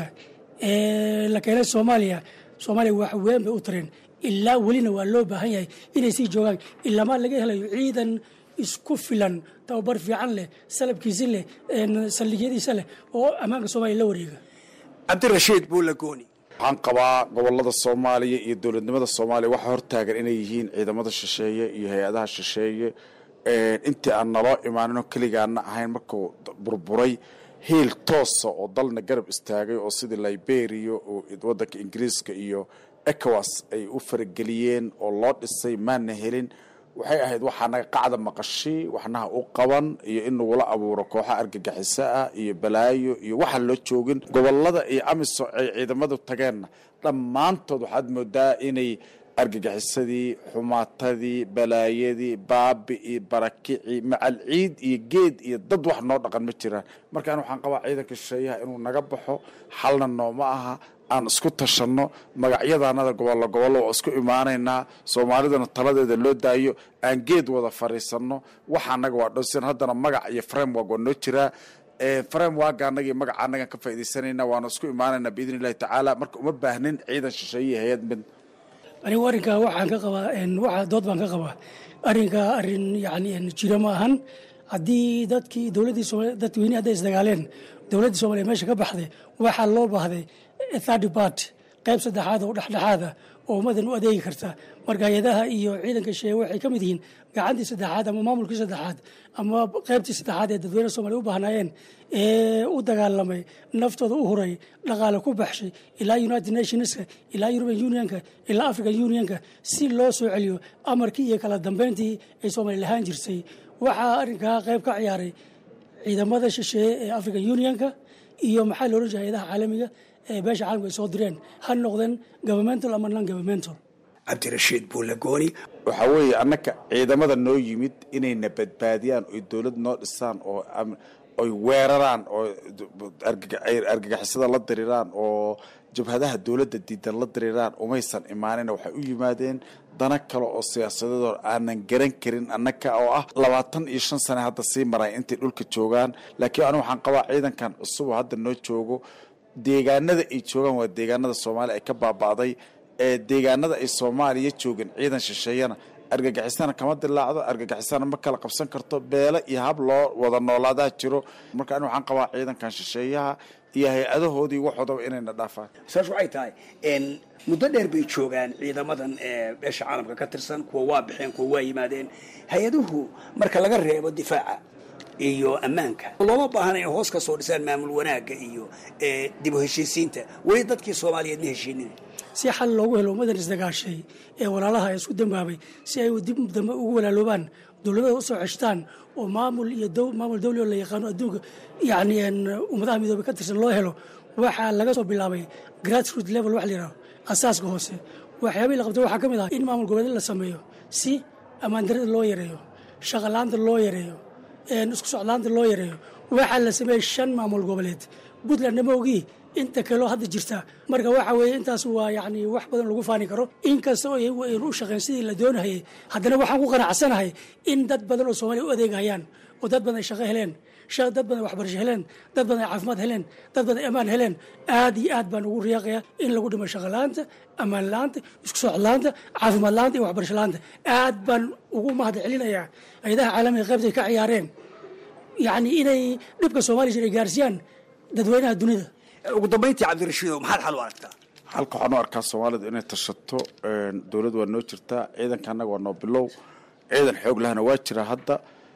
Speaker 21: ee la keenay soomaaliya soomaaliya wax weyn bay u tareen ilaa welina waa loo baahan yahay inay sii joogaan ilamaa laga helayo ciidan isku filan tababar fiican leh salabkiisi leh saldhigyadiisa leh oo ammaanka soomaaliya la wareega
Speaker 20: cabdirashiid buulagooni
Speaker 5: waxaan qabaa gobolada soomaaliya iyo dowladnimada soomaaliya waxaa hortaagan inay yihiin ciidamada shisheeye iyo hay-adaha shisheeye intii aan naloo imaaninoo keligaana ahayn markuu burburay hiil toosa oo dalna garab istaagay oo sidii liberia oo wadanka ingiriiska iyo ecowas ay u farageliyeen oo loo dhisay maana helin waxay ahayd waxaa naga qacda maqashi waxnaha u qaban iyo in nagula abuuro kooxa argagixiso ah iyo balaayo iyo waxaan loo joogin gobolada iyo amiso ay ciidamadu tageenna dhammaantood waxaad moodaa inay argagixisadii xumaatadii balaayadii baabi'ii barakicii macal ciid iyo geed iyo dad wax noo dhaqan ma jiraan markaan waxaan qabaa ciidanka shisheeyaha inuu naga baxo xalna nooma aha aan isku tashanno magacyadanada gobollo gobollo waa isku imaanaynaa soomaalidana taladeeda loo daayo aan geed wada fariisanno waxa anaga waa dhowsan haddana magac iyo framework waa noo jiraa framework anagii magaca anagan ka faa'iidaysanayna waana isku imaanaynaa biidni illahi tacaala marka uma baahnin ciidan shisheeye hay-ad mid
Speaker 21: anigu arrinkaa waxaan ka qabaa waxa dood baan ka qabaa arrinkaa arrin yani jiro ma ahan haddii dadkii dowladdii soomaliya dadweynihi hadday isdagaaleen dowladdii soomaliya meesha ka baxday waxaa loo baahday third part qayb saddexaad oo dhexdhexaada oo ummadan u adeegi karta marka hay-adaha iyo ciidanka sheeye waxay ka mid yihiin gacantii saddexaad ama maamulkii saddexaad ama qaybtii saddexaad ee dadweyne soomaliya u baahnaayeen ee u dagaalamay naftooda u huray dhaqaale ku baxshay ilaa united nationska ilaa european unionka ilaa african unionka si loo soo celiyo amarkii iyo kala dambeyntii ay soomaaliya lahaan jirtay waxaa arrinkaa qayb ka ciyaaray ciidamada shisheeye ee african unionka iyo maxaa loolan jiray hay-adaha caalamiga ee beesha caalamka ay soo direen ha noqdeen governmental ama non governmental
Speaker 20: cabdirashiid buulagooni
Speaker 5: waxaa weeye annaka ciidamada noo yimid inayna badbaadiyaan oy dowlad noo dhisaan oo oy weeraraan oo argagixisada la diriraan oo jabhadaha dowladda diidan la diriraan umaysan imaanin waxay u yimaadeen dana kale oo siyaasadeedoo aanan garan karin annaka oo ah labaatan iyo shan sane hadda sii maray intay dhulka joogaan laakiin anigu waxaan qabaa ciidankan cusub oo hadda noo joogo deegaanada ay joogaan waa deegaanada soomaaliya ay ka baaba'day ee deegaanada ay soomaaliya joogeen ciidan shisheeyana argagixisana kama dilaacdo argagixisana ma kala qabsan karto beelo iyo hab loo wada noolaadaa jiro marka ani waxaan qabaa ciidankan shisheeyaha iyo hay-adahoodii waxoodaba inayna dhaafaan
Speaker 20: saas waxay tahay muddo dheer bay joogaan ciidamadan ee beesha caalamka ka tirsan kuwa waa baxeen kuwa waa yimaadeen hay-aduhu marka laga reebo difaaca iyo ammaanka looma baahana inay hoos ka soo dhisaan maamul wanaagga iyo dib u heshiisiinta weli dadkii soomaaliyeed ma heshiinin
Speaker 21: si xal loogu helo ummadan isdagaashay ee walaalaha isku dambaabay si ay dib dambe ugu walaaloobaan dowladada usoo ceshtaan oo maamul iyo maamul dawli oo la yaqaano adduunka yani ummadaha midoobay ka tirsan loo helo waxaa laga soo bilaabay grassroot level wax la yidhaho asaaska hoose waxyaabihii la qabtay waxaa ka mid ah in maamul goboleed la sameeyo si ammaandarada loo yareeyo shaqalaanta loo yareeyo isku socdaanta loo yareeyo waxaa la sameeyey shan maamul goboleed puntland nama ogii inta kaleo hadda jirta marka waxa weeye intaas waa yani wax badan lagu faani karo inkasta oo iyagu aynu u shaqeyn sidii la doonahayay haddana waxaan ku qanacsanahay in dad badan oo soomaaliya u adeegayaan oo dad badan ay shaqo heleen dad badan ay waxbarasho heleen dad badan ay caafimaad heleen dad badan ay ammaan heleen aad iyo aad baan ugu riyaaqaya in lagu dhimo shaqo la-aanta ammaan la-aanta isku socod la-aanta caafimaad la-aanta iyo waxbarasho la-aanta aad baan ugu mahad celinayaa hay-adaha caalamiga qaybtay ka ciyaareen yacni inay dhibka soomaaliya jir ay gaarsiiyaan dadweynaha dunida
Speaker 20: ugu dambayntii cabdirashiidow maxaad xal u aragtaa
Speaker 5: halka waxaan u arkaa soomaalidu inay tashato dowlad waa noo jirtaa ciidanka annaga waa noo bilow ciidan xoog lahana waa jira hadda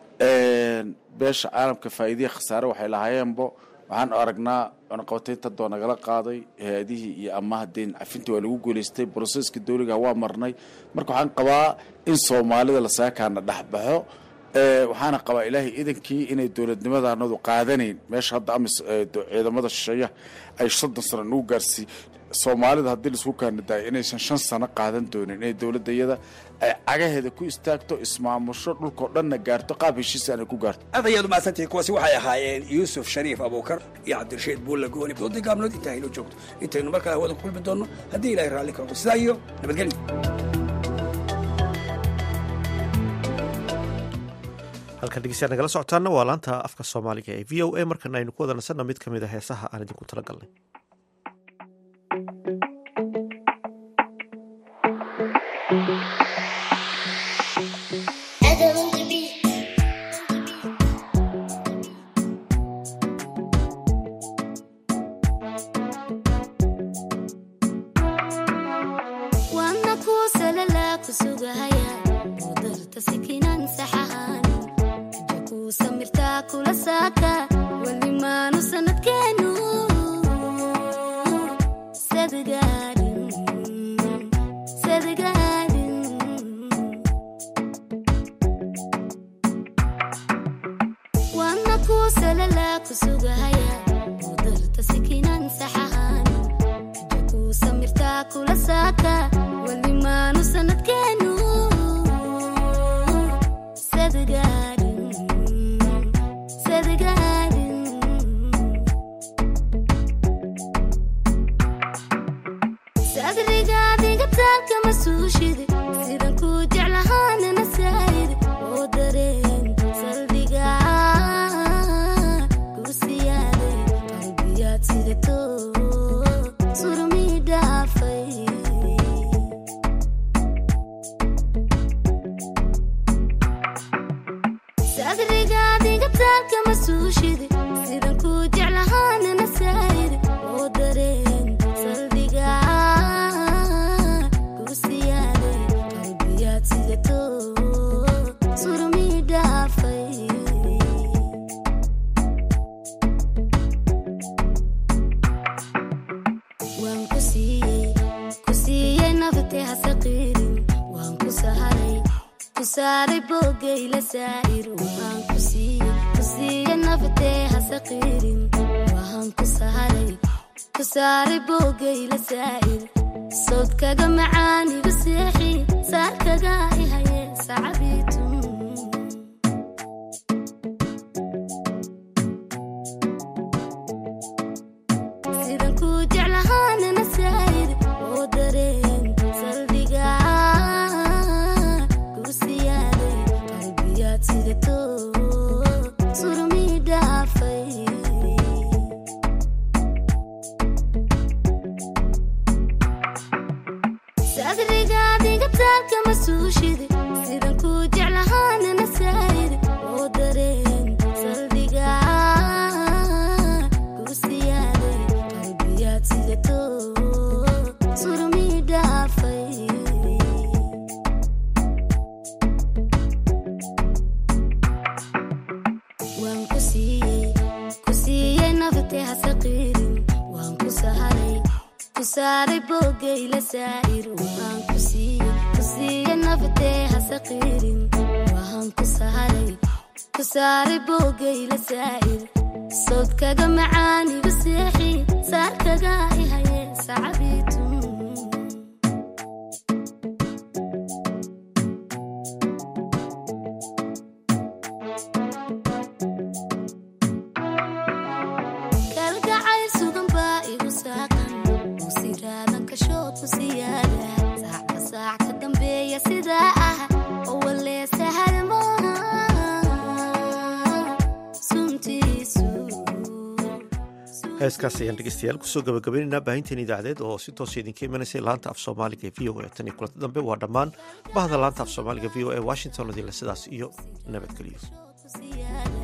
Speaker 5: beesha caalamka faa'iidiya khasaare waxay lahaayeenbo waxaan aragnaa cunaqabataynta doo nagala qaaday hay-adihii iyo amaha deen cafintii waa lagu guulaystay broseska dowliga waa marnay marka waxaan qabaa in soomaalida lasaakaana dhexbaxo waxaana qabaa ilaahay idankii inay dowladnimadanadu qaadanayn meesha hadda amis ciidamada shisheeya ay soddon sano nagu gaarsii soomaalida haddii laisku kaanadaaya inaysan shan sano qaadan doonin inay dowladda iyada ay cagaheeda ku istaagto ismaamusho dhulkao dhanna gaarto qaab heshiisa aanay ku gaarto
Speaker 20: aad ayaad umahadsantihi kuwaasi waxay ahaayeen yuusuf shariif abuukar iyo cabdirashiid buulla gooni doodii gaabnood intaa inoo joogto intaynu markaa hawada ku kulmi doonno haddii ilahay raalli ka noqdo sidaa iyo nabadgelyo
Speaker 1: halkan dhegeystayaal nagala socotaana waa laanta afka soomaaliga ee v o a markana aynu ku wada nasanna mid ka mid a heesaha aan idinku tala galnay heeskaas ayaan dhegeystayaal kusoo gabagabaynaynaa baahinteen idaacadeed oo si toosa idinka imanaysay laanta af soomaaliga ee v o a tan iyo kulanta dambe waa dhammaan bahda laanta af soomaaliga v o a washington odile sidaas iyo nabadgelyo